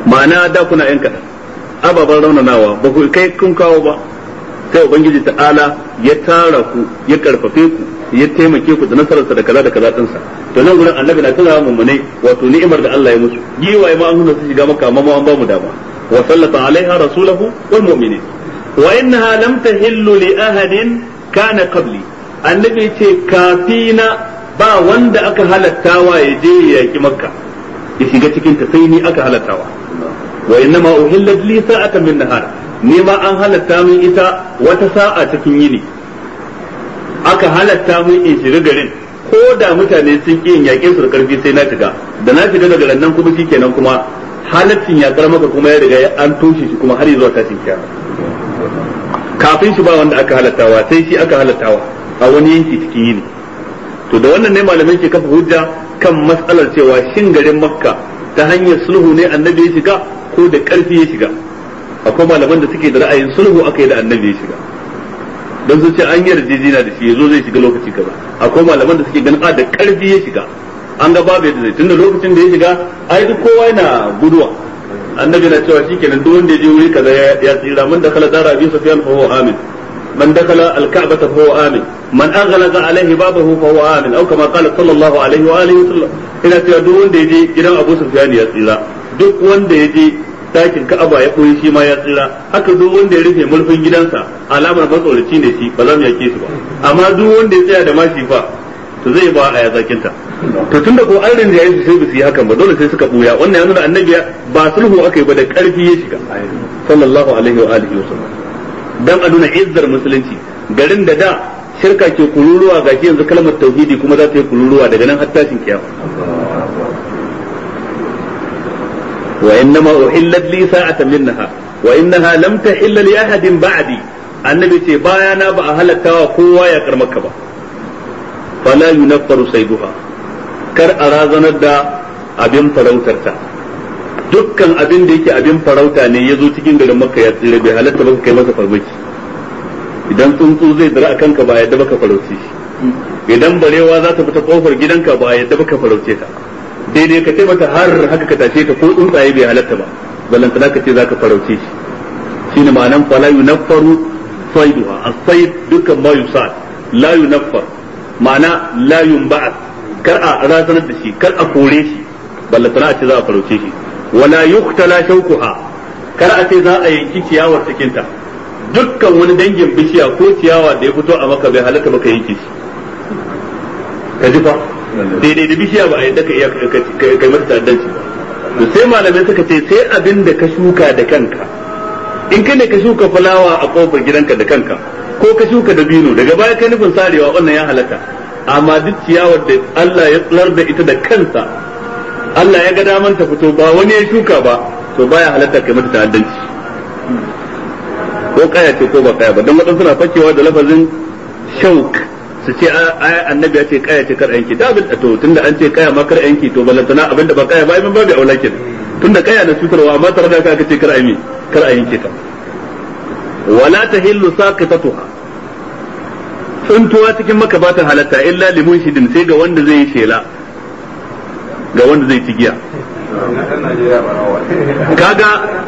ma'ana da kuna yan kaɗan ababen raunanawa ba ku kai kun kawo ba sai ubangiji ta'ala ya tara ku ya karfafe ku ya taimake ku da nasararsa da kaza da kaza dinsa to nan gurin annabi na tana mummune wato ni'imar da Allah ya musu giwaye ma an hana su shiga maka amma ma an ba mu dama wa sallata alaiha rasulahu wal mu'minin wa innaha lam tahillu li ahadin kana qabli annabi ce kafina ba wanda aka halattawa ya je ya yaki makka ya shiga cikin ta sai ni aka halattawa wa innama uhillat li sa'atan min nahar ni ma an halatta min ita wata sa'a cikin yini aka halatta min in shiga garin ko da mutane sun ƙi yin yaƙe su da ƙarfi sai na shiga da na shiga daga nan kuma shikenan kuma halaccin yaƙar maka kuma ya riga an toshe shi kuma har zuwa tashin kiyama kafin shi ba wanda aka halattawa sai shi aka halattawa a wani yanki cikin yini to da wannan ne malamai ke kafa hujja kan matsalar cewa shin garin makka ta hanyar sulhu ne annabi ya shiga ko da ƙarfi ya shiga akwai malaman da suke da ra'ayin sulhu aka yi da annabi ya shiga don sun ce an yi yarjejina da shi yazo zai shiga lokaci kaza akwai malaman da suke ganin a da ƙarfi ya shiga an ga babu yadda zai tunda lokacin da ya shiga ai duk kowa yana guduwa annabi na cewa shikenan duk wanda ya je wuri kaza ya tsira man dakala dara abi sufyan fa huwa amin man dakala al-ka'bah fa huwa amin man aghlaqa alaihi babahu fa huwa amin aw kama qala sallallahu alaihi wa alihi wasallam ina cewa duk wanda ya je gidan Abu Sufyan ya tsira duk wanda ya je dakin Ka'aba ya koyi shi ma ya tsira haka duk wanda ya rufe mulkin gidansa alamar matsoraci ne shi ba za mu yake shi ba amma duk wanda ya tsaya da mashi fa to zai ba a yazakinta to tunda ko an rinjaye su sai ba su yi hakan ba dole sai suka buya wannan ya nuna annabi ba sulhu aka yi ba da karfi ya shiga sallallahu alaihi wa alihi wasallam dan a nuna izzar musulunci garin da da shirka ke kururuwa ga yanzu kalmar tauhidi kuma za ta yi kururuwa daga nan har tashin kiyama wa innama uhillat li sa'atan minha wa innaha lam tahilla li ahadin ba'di annabi ce bayana ba a halattawa kowa ya karmaka ba fala yunaffaru sayduha kar a razanar da abin farautarta dukkan abin da yake abin farauta ne ya zo cikin garin makka ya tsira bai halatta ba kai masa farmaki idan tsuntsu zai dira a kanka ba yadda baka farauce shi idan barewa za ta fita kofar gidanka ba yadda baka farauce ta daidai ka ce mata har haka ka tashe ta ko tsuntsaye bai halatta ba ballantana ka ce za ka farauce shi shine ma'anan fala yunaffaru sayduha as-sayd dukkan ma yusad la yunaffar ma'ana la yunba'at kar a razanar da shi kar a kore shi ballantana a ce za a farauce shi wala yuktala shaukuha kar a ce za a yanki ciyawar cikin ta dukkan wani dangin bishiya ko ciyawa da ya fito a maka bai halatta baka yanke shi ka ji fa daidai da bishiya ba a yadda ka iya kai mata ta'addanci ba to sai malamai suka ce sai abin da ka shuka da kanka in kai ne ka shuka fulawa a kofar gidanka da kanka ko ka shuka dabino daga baya kai nufin sarewa wannan ya halatta amma duk ciyawar da Allah ya tsirar da ita da kansa Allah ya ga daman ta fito ba wani ya shuka ba to baya halatta kai mata ta'addanci ko kaya ce ko ba kaya ba don waɗansu suna fakewa da lafazin shauk su ce ai annabi ya ce kaya ce kar yanki da abin to tunda an ce kaya ma kar yanki to balantana abin da ba kaya ba min babu aula kenan tunda kaya na cutarwa amma tare da aka ce kar a yi kar a yanke ta wala tahillu saqitatuha tsuntuwa cikin maka ba ta halatta illa limun shidin sai ga wanda zai yi shela ga wanda zai ci giya kaga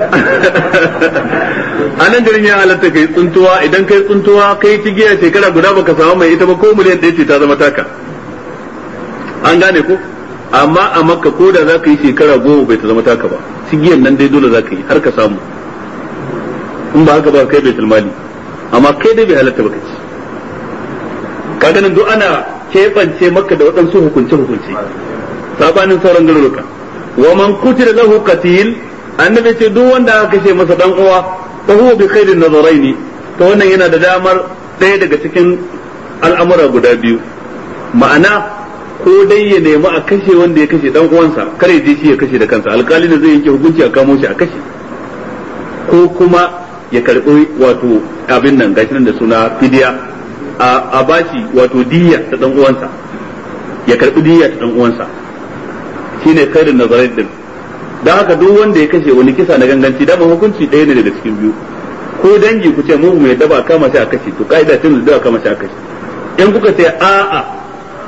a nan garin ya halatta kai tsuntuwa idan kai tsuntuwa kai ci giya shekara guda baka samu mai ita ba ko miliyan ɗaya ce ta zama taka an gane ko amma a makka ko da za ka yi shekara goma bai ta zama taka ba ci giyan nan dai dole za ka yi har ka samu in ba haka ba kai bai mali amma kai dai bai halatta baka ci kaga nan duk ana keɓance maka da waɗansu hukunce-hukunce sabanin sauran garuruka wa man kutira lahu qatil annabi ce duk wanda aka kashe masa dan uwa fa huwa bi khairin nazaraini to wannan yana da damar ɗaya daga cikin al'amura guda biyu ma'ana ko dai ya nemi a kashe wanda ya kashe dan uwansa kar ya je shi ya kashe da kansa alkali ne zai yanke hukunci a kamo shi a kashe ko kuma ya karbi wato abin nan gashi nan da suna fidiya a bashi wato diyya ta dan uwansa ya karbi diyya ta dan uwansa shine khairin nazarai din dan haka duk wanda ya kashe wani kisa na ganganci da hukunci ɗaya ne daga cikin biyu ko dangi ku ce mu mu yadda ba kama shi a kashe to kaida tun da kama shi a kashe in kuka ce a'a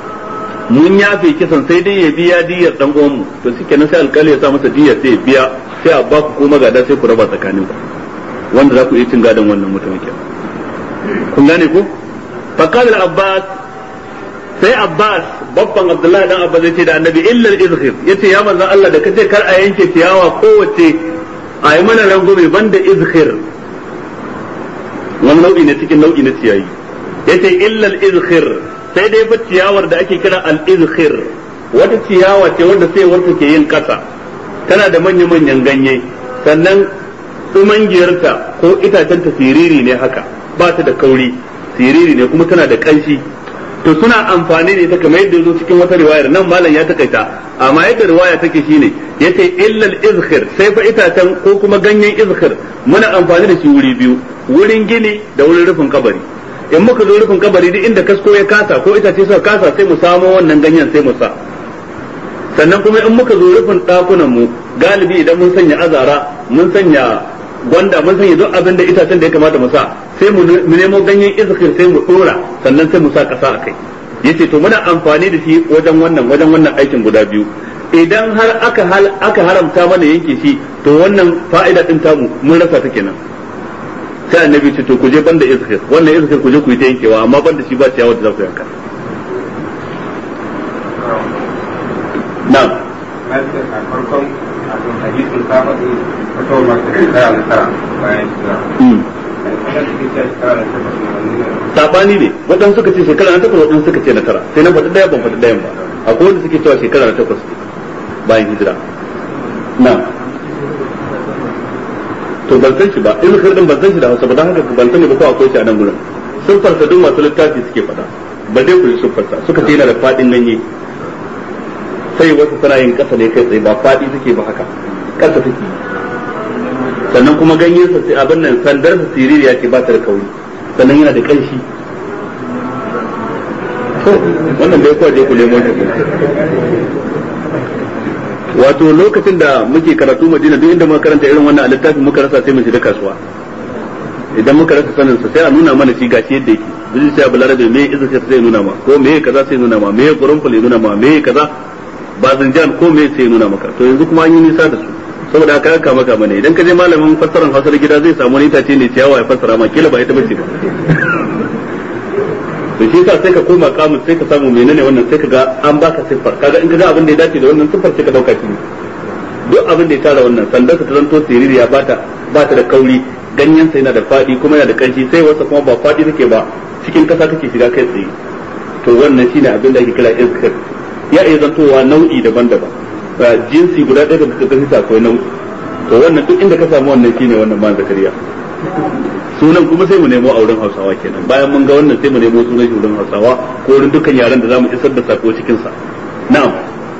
mun yafe kisan sai dai ya biya diyar dan uwan mu to shike nan sai alkali ya sa masa diyar sai ya biya sai a baku ko magada sai ku raba tsakanin ku wanda za ku iya cin gadon wannan mutum ke kun gane ko faqal abbas sai abbas babban abdullahi dan abbas yace da annabi illa al-izhir yace ya manzo Allah da kace kar a yanke ciyawa kowace a yi mana rangume banda izhir wani nau'i ne cikin nau'i na ciyayi yace illa al-izhir sai dai fa ciyawar da ake kira al-izhir wata ciyawa ce wanda sai wanda ke yin kasa tana da manya-manyan ganye sannan tsumangiyarta ko itacen ta siriri ne haka ba ta da kauri siriri ne kuma tana da kanshi to suna amfani da ita kamar yadda zo cikin wata riwayar nan malam ya takaita amma yadda riwaya take shine yace illal izhir sai fa itacen ko kuma ganyen izhir muna amfani da shi wuri biyu wurin gini da wurin rufin kabari in muka zo rufin kabari duk inda kasko ya kasa ko itace suka kasa sai mu samo wannan ganyen sai mu sa sannan kuma in muka zo rufin ɗakunan mu galibi idan mun sanya azara mun sanya gwanda mun sanya duk abin da itacen da ya kamata mu sa sai mu nemo ganyen izkir sai mu dora sannan sai mu sa kasa a kai yace to muna amfani da shi wajen wannan wajen wannan aikin guda biyu idan har aka hal aka haramta mana yanke shi to wannan fa'ida din tamu mun rasa ta kenan sai annabi ce to ku je banda izkir wannan izkir ku je ku yi ta yankewa amma banda shi ba ciyawa da za ku yanka na'am farkon abin hadisin ta faɗi fatawar masu shekara da tara bayan shekara sabani ne waɗansu suka ce shekara na takwas waɗansu suka ce na tara sai na faɗi ɗaya ban faɗi ɗayan ba akwai wanda suke cewa shekara na takwas bayan hijira na to ban san shi ba in din ban san shi da hausa ba don haka ban sani ba ko akwai shi a nan gurin sun farsa duk masu littafi suke faɗa ba dai ku yi sun farsa suka ce yana da faɗin ganye sai wasu tana yin ƙasa ne kai tsaye ba faɗi suke ba haka ƙasa take sannan kuma ganyen sa sai abin nan sandar sa siririya ce ba ta da kauri sannan yana da ƙanshi wannan bai kuwa je ku nemo shi wato lokacin da muke karatu madina duk inda muka karanta irin wannan a littafin muka rasa sai mu shiga kasuwa idan muka rasa sanin sa sai a nuna mana shi gashi yadda yake duk sai abu larabe me izaka sai nuna ma ko me kaza sai nuna ma me qurunful ya nuna ma me kaza ba zanjan ko me sai nuna maka to yanzu kuma an yi nisa da su saboda haka aka maka mana idan ka je malamin fassarar hausar gida zai samu wani itace ne ciyawa ya fassara ma kila ba ita bace ba to shi yasa sai ka koma kamus sai ka samu menene wannan sai ka ga an baka siffar kaga in ka ga abin da ya dace da wannan siffar sai ka dauka shi duk abin da ya tara wannan sandar ta zanto siririya ba ta ba ta da kauri ganyen sa yana da fadi kuma yana da kanshi sai wasa kuma ba fadi take ba cikin kasa take shiga kai tsaye to wannan shine abin da ake kira iskar ya iya zantowa nau'i daban-daban jinsi guda ɗaya da suka gani akwai nau'i to wannan duk inda ka samu wannan shine wannan man zakariya sunan kuma sai mu nemo a wurin hausawa kenan bayan mun ga wannan sai mu nemo sunan shi wurin hausawa ko wurin dukkan yaren da zamu isar da sako cikin sa na'am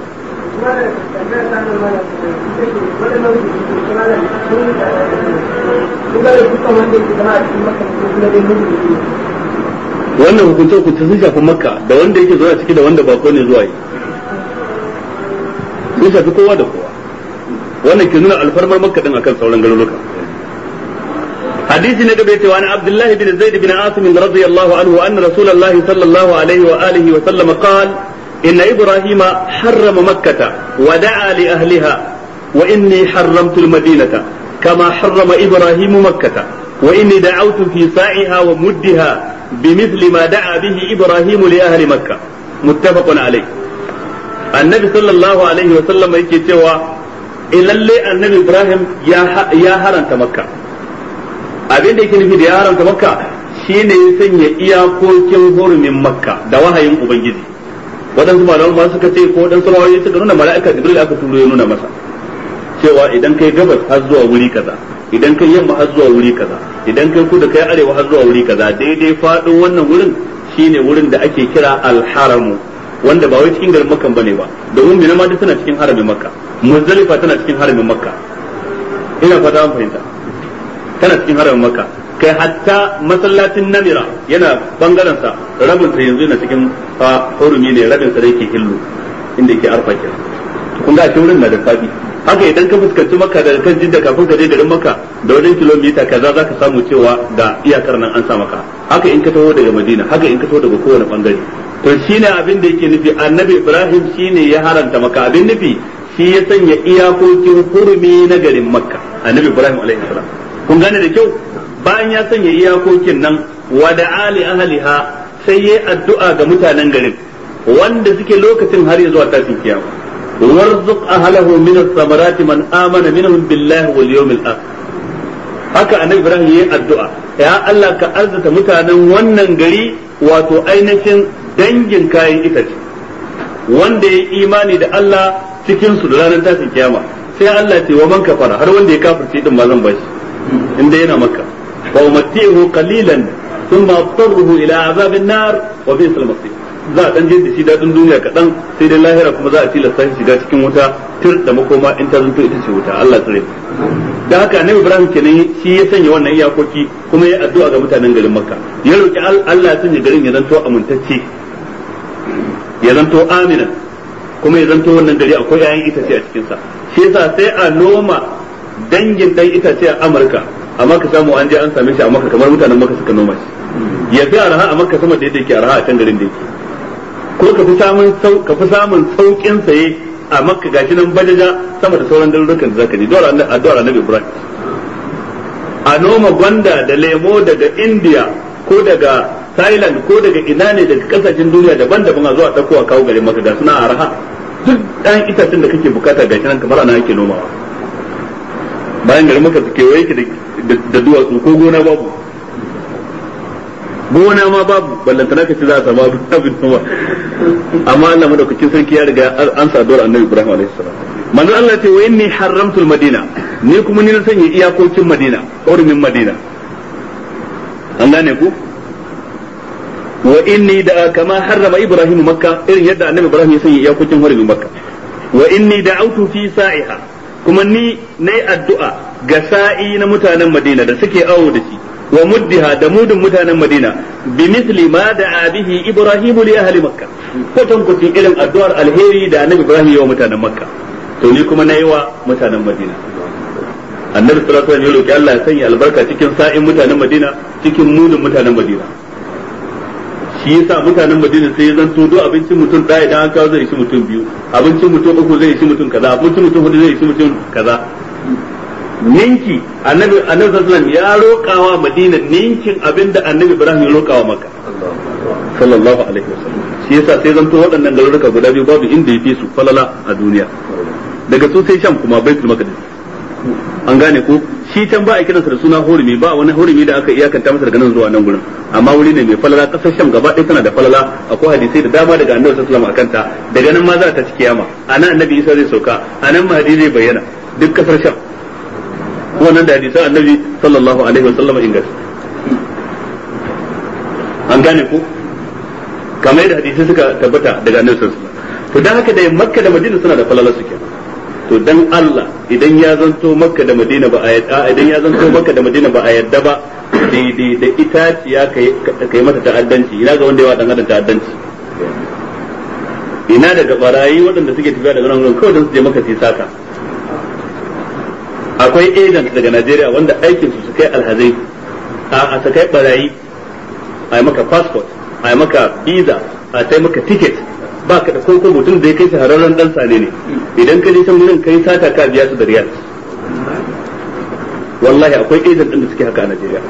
wannan hukunce hukunce sun shafi makka da wanda yake zuwa ciki da wanda bako ne zuwa yi sun shafi kowa da kowa wannan ke nuna alfarmar makka din akan sauran garuruka hadisi na gaba cewa an abdullahi bin zaid bin asim radiyallahu anhu anna rasulullah sallallahu alaihi wa alihi wa sallam qala inna ibrahima harrama makkata wa da'a li ahliha wa inni harramtu al-madinata kama harrama ibrahimu makkata wa inni da'awtu fi sa'iha wa muddiha بمثل ما دعا به إبراهيم لأهل مكة متفق عليه النبي صلى الله عليه وسلم yake cewa lalle annabi Ibrahim ya haranta makka abin da yake nufi da ya haramta makka shine ya sanya iyakokin hurumin makka da wahayin ubangiji waɗansu malaman ma suka ce ko waɗansu rawayoyi suka nuna mala'ika jibril aka turo ya nuna masa cewa idan kai gabas har zuwa wuri kaza idan kai yamma har zuwa wuri kaza idan kai kudu kai arewa har zuwa wuri kaza daidai faɗin wannan wurin shine wurin da ake kira alharamu wanda ba wai cikin garin makka bane ba domin mina ma tana cikin haramin makka muzdalifa tana cikin haramin makka ina fata an fahimta tana cikin haramin makka kai hatta masallacin namira yana bangaren sa rabin sa yanzu yana cikin hurumi ne rabin sa da yake hillu inda yake arfa kenan kun ga shi wurin na da fadi haka idan ka fuskanci maka da kan jidda kafin ka je garin maka da wajen kilomita kaza zaka samu cewa ga iyakar nan an sa maka haka in ka taho daga madina haka in ka taho daga kowane bangare to shine abin da yake nufi annabi ibrahim shine ya haranta maka abin nufi shi ya sanya iyakokin hurumi na garin makka annabi ibrahim alaihi salam kun gane da kyau bayan ya sanya iyakokin nan wa da ali ahliha sai yayi addu'a ga mutanen garin wanda suke lokacin har ya zuwa tashin kiyama warzuq ahlahu min as-samarati man amana minhum billahi wal yawmil akhir haka annabi ibrahim yayi addu'a ya Allah ka arzuta mutanen wannan gari wato ainihin dangin kayan itace wanda ya imani da Allah cikin su da ranar tashin kiyama sai Allah ce wa man kafara har wanda ya kafirce din ma zan bashi inda yana makka wa umatti'uhu qalilan thumma atarruhu ila azabin nar wa bi'sal masir za a dan je da shi dadin duniya kadan sai dai lahira kuma za a tilasta shi shiga cikin wuta tir da makoma in ta zanto ita ce wuta Allah tsare da haka annabi Ibrahim kenan shi ya sanya wannan iyakoki kuma ya addu'a ga mutanen garin Makka ya roki Allah ya sanya garin ya zanto amintacce ya zanto amina kuma ya zanto wannan gari akwai 'ya'yan itace a cikinsa shi yasa sai a noma dangin dan itace a Amurka amma ka samu an je an same shi a Makka kamar mutanen Makka suka noma shi ya fi araha a Makka sama da yadda yake araha a can garin da yake ko ka fi samun ka fi samun saukin saye a Makka gashi nan bajaja sama da sauran garurukan da zaka je dole addu'ar Annabi Ibrahim a noma gwanda da lemo daga India ko daga Thailand ko daga ina ne daga kasashen duniya daban-daban a zuwa ɗauko a kawo garin maka ga suna araha duk ɗan itacen da kake bukata ga nan kamar ana yake nomawa bayan garin maka su kewaye ki da duwatsu ko gona babu gona ma babu ballantana ka ce za a samu abin noma amma Allah madaukakin sarki ya riga an sa dole annabi Ibrahim alaihi salam manzo Allah ce wa inni haramtul madina ni kuma ni na sanya iyakokin madina hurumin madina an gane ku wa inni da kama harrama ibrahim makka irin yadda annabi ibrahim ya sanya iyakokin hurumin makka wa inni da'awtu fi sa'iha kuma ni nayi addu'a ga sa'i na mutanen madina da suke awo da shi wa muddiha da mudun mutanen madina bi misli ma da'a bihi ibrahim li ahli makka kwatan kwatin irin addu'ar alheri da annabi ibrahim ya wa mutanen makka to ni kuma nayi wa mutanen madina annabi sallallahu alaihi wasallam ya roki Allah ya sanya albarka cikin sa'in mutanen madina cikin mudun mutanen madina shi yasa mutanen Madina sai ya zanto duk abincin mutum ɗaya idan an kawo zai ishi mutum biyu abincin mutum uku zai ishi mutum kaza abincin mutum hudu zai ishi mutum kaza ninki annabi annabi sallallahu ya roƙawa Madina ninkin abinda annabi Ibrahim ya roƙawa Makka sallallahu alaihi wasallam shi yasa sai zanto waɗannan garuruka guda biyu babu inda ya fi su falala a duniya daga su sai Sham kuma Baitul Maqdis an gane ko shi can ba a kiransa da suna hurumi ba wani hurumi da aka iyakanta masa daga nan zuwa nan gurin amma wuri ne mai falala kasar sham gaba ɗaya tana da falala akwai hadisai da dama daga annabi sallallahu alaihi wasallam akanta daga nan ma za ta ci kiyama anan annabi isa zai sauka anan mahdi zai bayyana duk kasar sham wannan da hadisan annabi sallallahu alaihi wasallam ingas an gane ko kamar yadda hadisai suka tabbata daga annabi sallallahu alaihi wasallam to dan haka da makka da madina suna da falala suke to dan Allah idan ya zanto makka da madina ba a yadda idan ya zanto makka da madina ba a yadda ba daidai da itaciya kai mata ta'addanci ina ga wanda yawa dan adam ta'addanci ina daga barayi waɗanda suke tafiya daga nan kawai don su je maka su saka akwai agent daga Najeriya wanda aikin su su kai alhazai a su kai barayi a yi maka passport a yi maka visa a sai maka ticket ba ka da koko mutum da ya kai shahararren dan sane ne idan ka je can wurin kai sata ka biya su da riyal wallahi akwai agent din da suke haka a Najeriya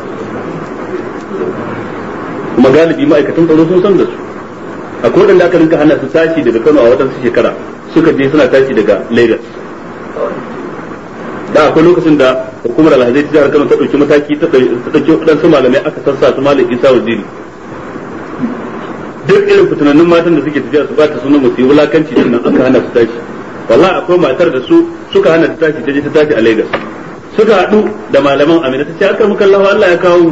kuma galibi ma'aikatan tsaro sun san da su akwai wadanda aka rinka hana su tashi daga Kano a wadansu shekara suka je suna tashi daga Lagos da akwai lokacin da hukumar alhazai ta jihar Kano ta dauki mataki ta dauki wadansu malamai aka sassa su malam Isa Waziri duk irin fitinannun matan da suke tafiya su ba ta sunan musu yi wulakanci din nan aka hana su tashi wallahi akwai matar da su suka hana ta tashi ta je ta tashi a Lagos suka haɗu da malaman Amina ta ce aka muka Allah Allah ya kawo mu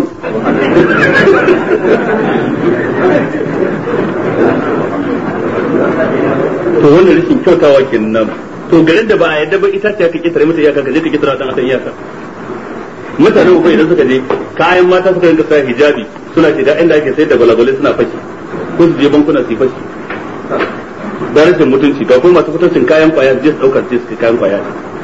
to wannan rashin kyautawa kenan to garin da ba a yadda ba ita ce ka kitare mata iyaka ka je ka kitara dan asan iyaka mutane ko idan suka je kayan mata suka rinka sa hijabi suna ce da inda ake sayar da gwalagwalai suna fashi ko su je bankuna su yi fashi da rashin mutunci ga kuma masu fitocin kayan kwaya su je su daukar su kayan kwaya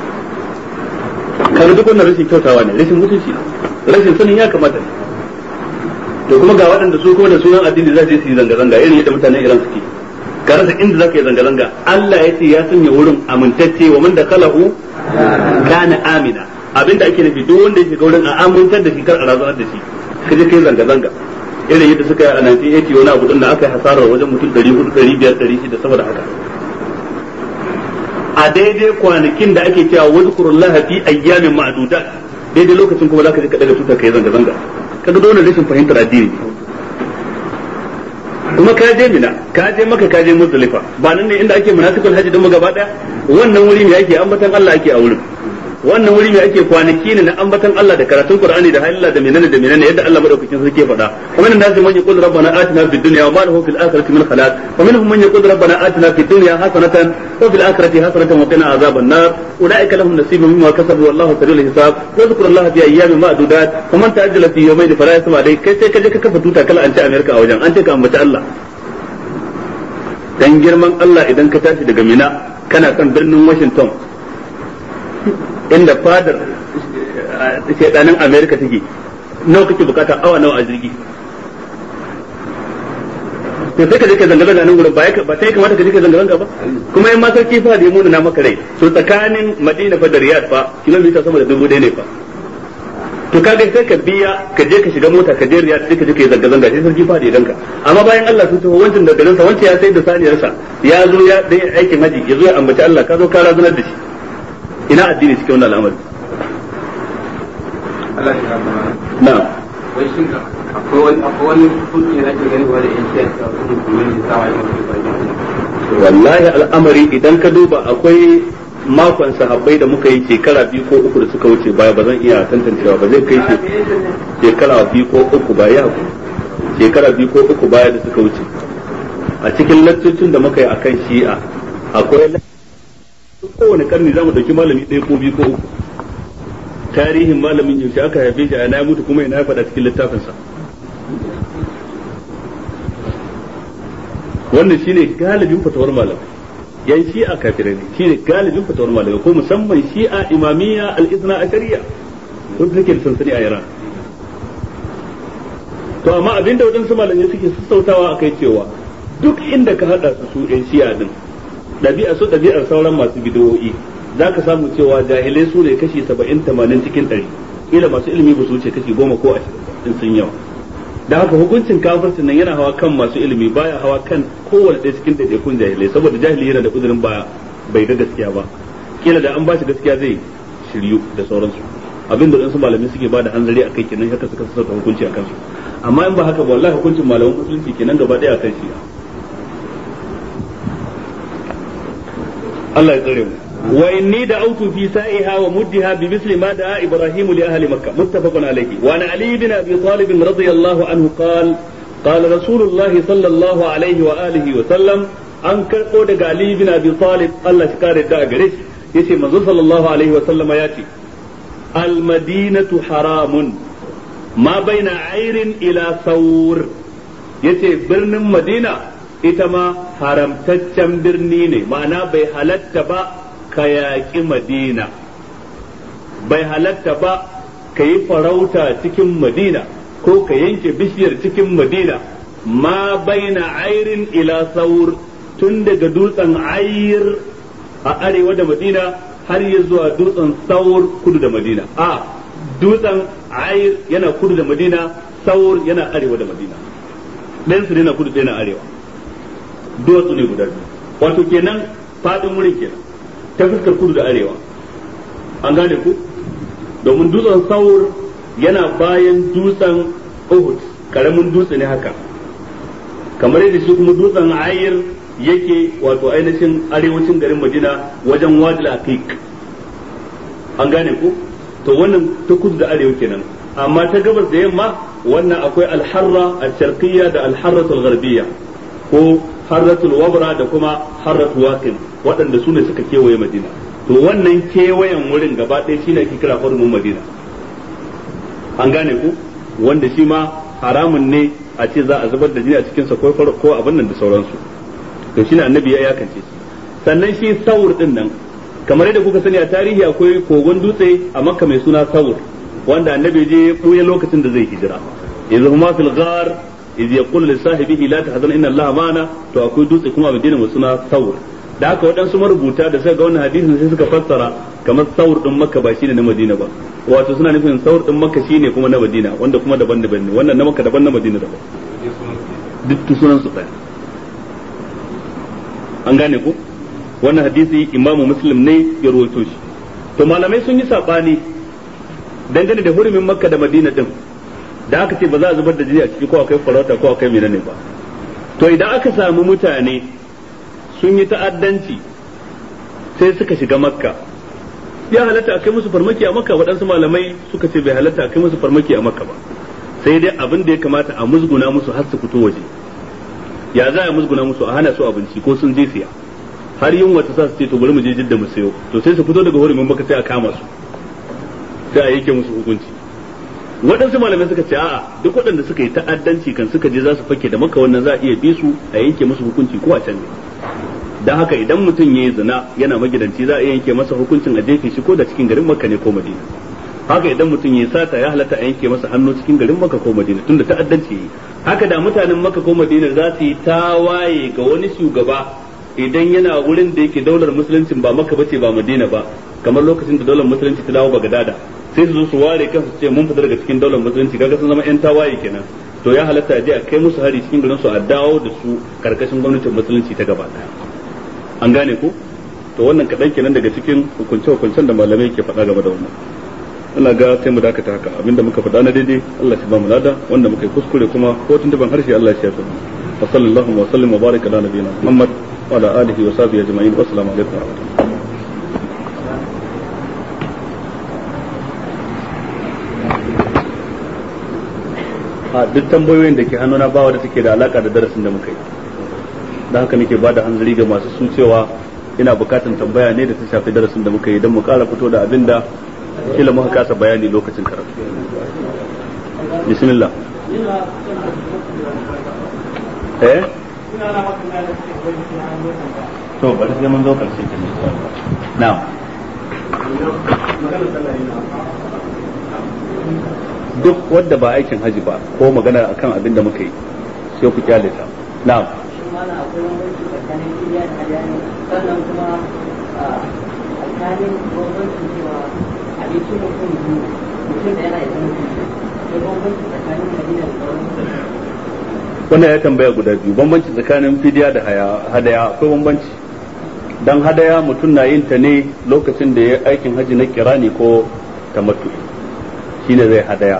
kaga duk wannan rashin kyautawa ne rashin mutunci rashin sanin ya kamata ne to kuma ga waɗanda su kuma da sunan addini za su yi zanga-zanga irin yadda mutanen Iran suke ka rasa inda zaka yi zanga zanga Allah ya ce ya sanya wurin amintacce wa man dakalahu kana amina abinda ake nufi duk wanda ya shiga wurin a amintar da shi kar a razanar da shi ka je kai zanga zanga irin yadda suka yi a 1980 wani abu din da aka yi hasarar wajen mutum 400 500 600 saboda haka a daidai kwanakin da ake cewa wazkurullaha fi ayyamin ma'dudat daidai lokacin kuma zaka je ka daga tutar kai zanga zanga kaga dole rashin fahimtar addini kuma ka je mina ka je maka ka je muzdalifa ba nan ne inda ake munafiqul hajji din mu gaba daya wannan wuri me ake ambatan Allah ake a wurin wannan wuri me ake kwanaki ne na ambatan Allah da karatun Qur'ani da halilla da menene da menene yadda Allah madaukakin sarki ya faɗa kuma nan nasu man yaqul rabbana atina fid dunya wa ma lahu fil akhirati min khalaq wa minhum man yaqul rabbana atina fid dunya hasanatan wa fil akhirati hasanatan wa qina azaban nar ulaika lahum nasibun mimma kasabu wallahu sari'ul hisab wa zikrullahi fi ayyamin ma'dudat wa man ta'ajjala fi yawmayn fala yasma dai kai sai kaje ka kafa tuta kala an ci America a wajen an ce ka ambaci Allah dan girman Allah idan ka tashi daga Mina kana kan birnin Washington inda fadar shaidanin Amerika take nawa kake bukata awa nawa a jirgi to sai ka je ka zanga zanga nan gurin ba ba sai kamata ka je ka zanga zanga ba kuma in ma sarki fa da yamuna na maka rai to tsakanin Madina fa da Riyadh fa kilomita sama da dubu ɗaya ne fa to kaga sai ka biya ka je ka shiga mota ka je Riyadh sai ka je ka yi zanga zanga sai sarki fa da ganka amma bayan Allah sun taho wancan da garin sa wancan ya sai da saniyarsa ya zo ya dai aikin haji ya zo ya ambaci Allah ka zo ka razunar da shi ina addini cikin wannan al'amari Allah ya rahama na wai shin akwai wani akwai wani hukunci da ake gani wanda in sai ka kuma kuma ne sawa ya mutu ba wallahi al'amari idan ka duba akwai makon sahabbai da muka yi shekara biyu ko uku da suka wuce baya ba zan iya tantancewa ba zai kai shi shekara biyu ko uku baya shekara biyu ko uku baya da suka wuce a cikin laccocin da muka yi akan shi'a akwai kowane karni za mu dauki malami ɗaya ko biyu ko uku tarihin malamin yaushe aka haife shi a na mutu kuma ina ya faɗa cikin littafinsa wannan shine galibin fatawar malamai yan shi'a kafirai ne shine galibin fatawar malamai ko musamman shi'a imamiyya al-izna ashariya wanda take da sansani a Iran to amma abinda waɗansu malamai suke sassautawa akai cewa duk inda ka hada su su yan shi'a din ɗabi'a su ɗabi'ar sauran masu bidiyoyi za ka samu cewa jahilai su ne kashi saba'in tamanin cikin ɗari kila masu ilimi ba su wuce kashi goma ko ashirin in sun yawa da haka hukuncin kafircin nan yana hawa kan masu ilimi baya hawa kan kowane ɗaya cikin ɗaiɗaikun jahilai saboda jahili yana da uzurin ba bai ga gaskiya ba kila da an ba shi gaskiya zai shiryu da sauransu abin da wasu malamai suke ba da hanzari a kai kenan haka suka sauka hukunci a kansu amma in ba haka ba wallahi hukuncin malaman musulunci kenan gaba ɗaya a kan shi Allah ya tsare mu wa inni da'awtu fi sa'iha wa muddiha bi misli ma da'a ibrahim li ahli makkah muttafaqun alayhi wa an ali bin abi talib radiyallahu anhu qala qala rasulullahi sallallahu alaihi wa alihi wa sallam an karbo daga ali bin abi talib Allah shi kare da gare shi yace manzo sallallahu alaihi wa sallam ya ce al madinatu haramun ma baina ayrin ila thawr yace birnin madina ita ma haramtaccen birni ne ma'ana bai halatta ba ka yaƙi madina bai halatta ba ka yi farauta cikin madina ko ka yanke bishiyar cikin madina ma baina airin ila saur tun daga dutsen ayir a arewa da madina har ya zuwa dutsen saur kudu da madina a dutsen ayir yana kudu da madina saur yana arewa da madina ɗayan su na kudu ɗaya na arewa duwatsu ne guda biyu wato kenan fadin wurin kenan ta fuskar kudu da arewa an gane ku domin dutsen saur yana bayan dutsen uhud karamin dutse ne haka kamar yadda shi kuma dutsen ayir yake wato ainihin arewacin garin madina wajen wadil aqiq an gane ku to wannan ta kudu da arewa kenan amma ta gabas da yamma wannan akwai alharra al-sharqiyya da alharratul gharbiyya ko harratul wabra da kuma harratul waqin waɗanda su ne suka kewaye madina to wannan kewayen wurin gaba ɗaya shine ake kira hurumin madina an gane ku wanda shi ma haramun ne a ce za a zubar da jini a cikin sa ko ko abin nan da sauransu to shine annabi ya yakance shi sannan shi saur din nan kamar yadda kuka sani a tarihi akwai kogon dutse a makka mai suna saur wanda annabi je ya ɓuya lokacin da zai hijira yanzu kuma fil ghar iz yaqulu li sahibihi la tahzan inna allaha ma'ana to akwai dutse kuma a Madina mai suna Thawr da haka waɗansu marubuta da suka ga wannan hadisin sai suka fassara kamar Thawr din Makka ba shine na Madina ba wato suna nufin Thawr din Makka shine kuma na Madina wanda kuma daban-daban ne wannan na Makka daban na Madina daban duk sunan su ɗaya an gane ko wannan hadisi imamu muslim ne ya rawaito shi to malamai sun yi sabani dangane da hurumin makka da madina din da aka ce ba za a zubar da jini a ciki ko akai farauta ko akai menene ba to idan aka samu mutane sun yi ta'addanci sai suka shiga makka ya halatta a kai musu farmaki a makka waɗansu malamai suka ce bai halatta a kai musu farmaki a makka ba sai dai abin da ya kamata a musguna musu har su fito waje ya za a musguna musu a hana su abinci ko sun je siya har yunwa ta sa su ce to bari mu je jidda mu sayo to sai su fito daga hurumin maka sai a kama su sai a yanke musu hukunci waɗansu malamai suka ce a'a duk waɗanda suka yi ta'addanci kan suka je za su fake da maka wannan za a iya bi su a yanke musu hukunci ko a can ne dan haka idan mutum ya yi zina yana magidanci za a yanke masa hukuncin a jefe shi ko da cikin garin makka ne ko madina haka idan mutum ya sata ya halatta a yanke masa hannu cikin garin makka ko madina tunda ta'addanci yi haka da mutanen makka ko madina za su yi tawaye ga wani shugaba idan yana wurin da yake daular musulunci ba makka bace ba madina ba kamar lokacin da daular musulunci ta dawo bagadada sai su zo su ware kansu ce mun fita daga cikin daular musulunci kaga sun zama yan tawaye kenan to ya halatta a je a kai musu hari cikin garin su a dawo da su karkashin gwamnatin musulunci ta gaba daya an gane ko to wannan kaɗan kenan daga cikin hukunce-hukuncen da malamai ke faɗa game da wannan ina ga sai mu dakata haka abinda muka faɗa na daidai Allah shi ba mu lada wanda muka yi kuskure kuma ko tun ban harshe Allah shi ya fi wa sallallahu wa sallim wa baraka ala nabiyina Muhammad wa ala alihi wa sahbihi ajma'in wa assalamu alaikum wa rahmatullahi a duk tambayoyin da ke hannuna ba wadda take da alaka da darasin da muka yi da haka nake bada hanzari ga masu su cewa ina bukatan tambaya ne da ta shafi darasin da muka yi don mu kara fito da abin da kila muka kasa bayani lokacin karatu bismillah eh to bari sai mun zo karshe kin na'am duk wanda ba aikin haji ba ko magana akan abin da muka yi sai ku kyale ta na'am mana akwai bambanci tsakanin kiriya da hadani sannan kuma tsakanin bambancin cewa abincin mutum biyu mutum da yana isa mutum akwai bambanci tsakanin madina da sauran wannan ya tambaya guda biyu bambanci tsakanin fidiya da hadaya akwai bambanci dan hadaya mutum na yin ta ne lokacin da ya aikin haji na kirani ko tamattu shine zai hadaya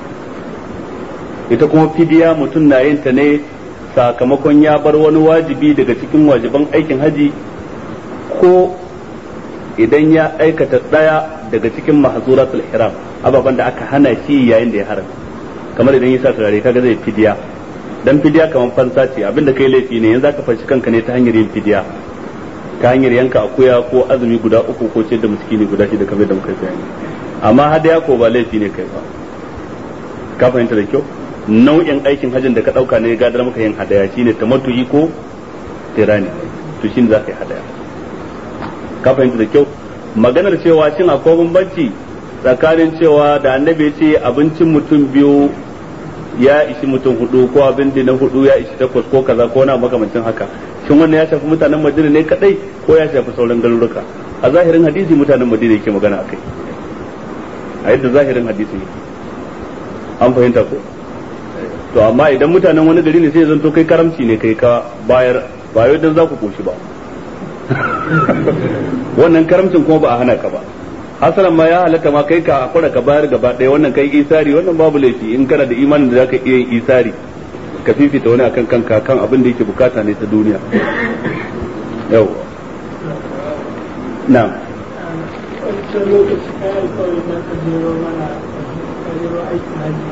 ita kuma fidiya mutum na yin ta ne sakamakon ya bar wani wajibi daga cikin wajiban aikin haji ko idan ya aikata ɗaya daga cikin mahzuratul ihram ababan da aka hana shi yayin da ya haram kamar idan ya sa turare kaga zai fidiya dan fidiya kamar fansa ce abinda kai laifi ne yanzu ka fanshi kanka ne ta hanyar yin fidiya ta hanyar yanka akuya ko azumi guda uku ko ce da miskini guda shida kamar da muka bayani amma hadaya ko ba laifi ne kai ba ka fahimta da kyau nau'in aikin hajjin da ka dauka ne gadar maka yin hadaya shine tamattu'i ko tirani to shine za ka yi hadaya ka fahimta da kyau maganar cewa shin akwai bambanci tsakanin cewa da annabi ce abincin mutum biyu ya ishi mutum hudu ko abin da na hudu ya ishi takwas ko kaza ko na makamancin haka shin wannan ya shafi mutanen madina ne kadai ko ya shafi sauran garuruka a zahirin hadisi mutanen madina yake magana akai a yadda zahirin hadisi ne an fahimta ko to amma idan mutanen wani gari ne sai zanto kai karamci ne kai ka bayar ba yau dan za ku koshi ba wannan karamcin kuma ba a hana ka ba hasalan ma ya halatta ma kai ka akura ka bayar gaba ɗaya wannan kai isari wannan babu laifi in kana da imanin da zaka iya yin isari ka fifita wani akan kanka kan abin da yake bukata ne ta duniya yau na'am wancan lokaci kayan alkawari za ka jero mana ka jero aikin haji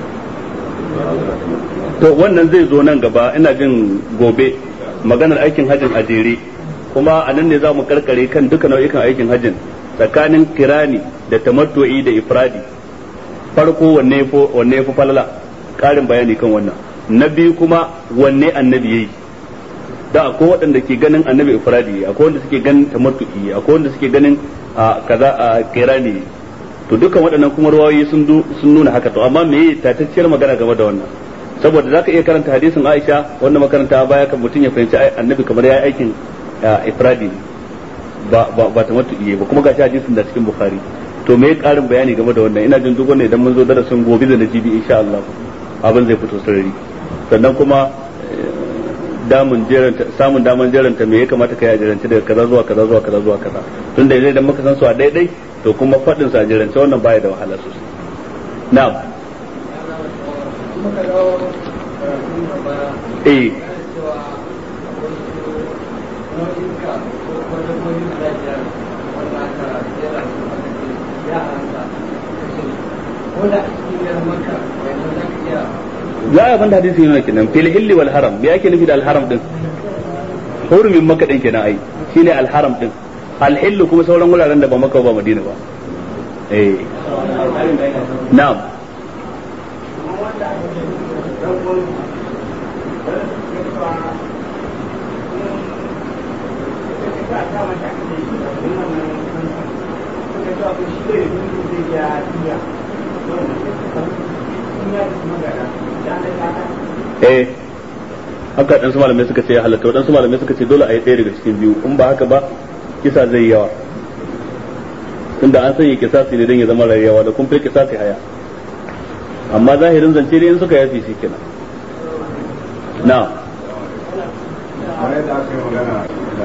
to wannan zai zo nan gaba ina jin gobe maganar aikin hajjin a jere kuma a nan ne za mu karkare kan duka nau'ikan aikin hajjin tsakanin kirani da tamattu'i da ifradi farko wanne ya wanne ya fi falala karin bayani kan wannan na biyu kuma wanne annabi yayi da akwai waɗanda ke ganin annabi ifradi akwai wanda suke ganin tamattu'i akwai wanda suke ganin a kaza a kirani to dukkan waɗannan kuma ruwayoyi sun sun nuna haka to amma me tatacciyar magana game da wannan saboda zaka iya karanta hadisin Aisha wanda makaranta baya kan mutum ya fahimci annabi kamar ya aikin ifradi ne ba ba ba ta mutu iye ba kuma gashi hadisin da cikin Bukhari to me karin bayani game da wannan ina jin duk wannan idan mun zo darasin gobe da najibi insha Allah abin zai fito sarari sannan kuma damun jeranta samun daman jeranta me ya kamata kai a jeranta daga kaza zuwa kaza zuwa kaza zuwa kaza tunda idan muka san su a daidai to kuma fadin su a jeranta wannan baya da wahala sosai na'am eh ya yi abinda hadisi yana kenan fil hilli wal haram me ake nufi da al haram din hurumin maka din kenan ai shine al haram din al hillu kuma sauran wuraren da ba maka ba madina ba eh na'am eh haka dan su malamai suka ce ya halatta wadansu malamai suka ce dole a yi ɗaya daga cikin biyu in ba haka ba kisa zai yawa tunda an sanya kisasi ne don ya zama rayuwa da kun fi kisasi haya amma zahirin zance ne in suka yafi shi kenan na kamar yadda aka yi magana da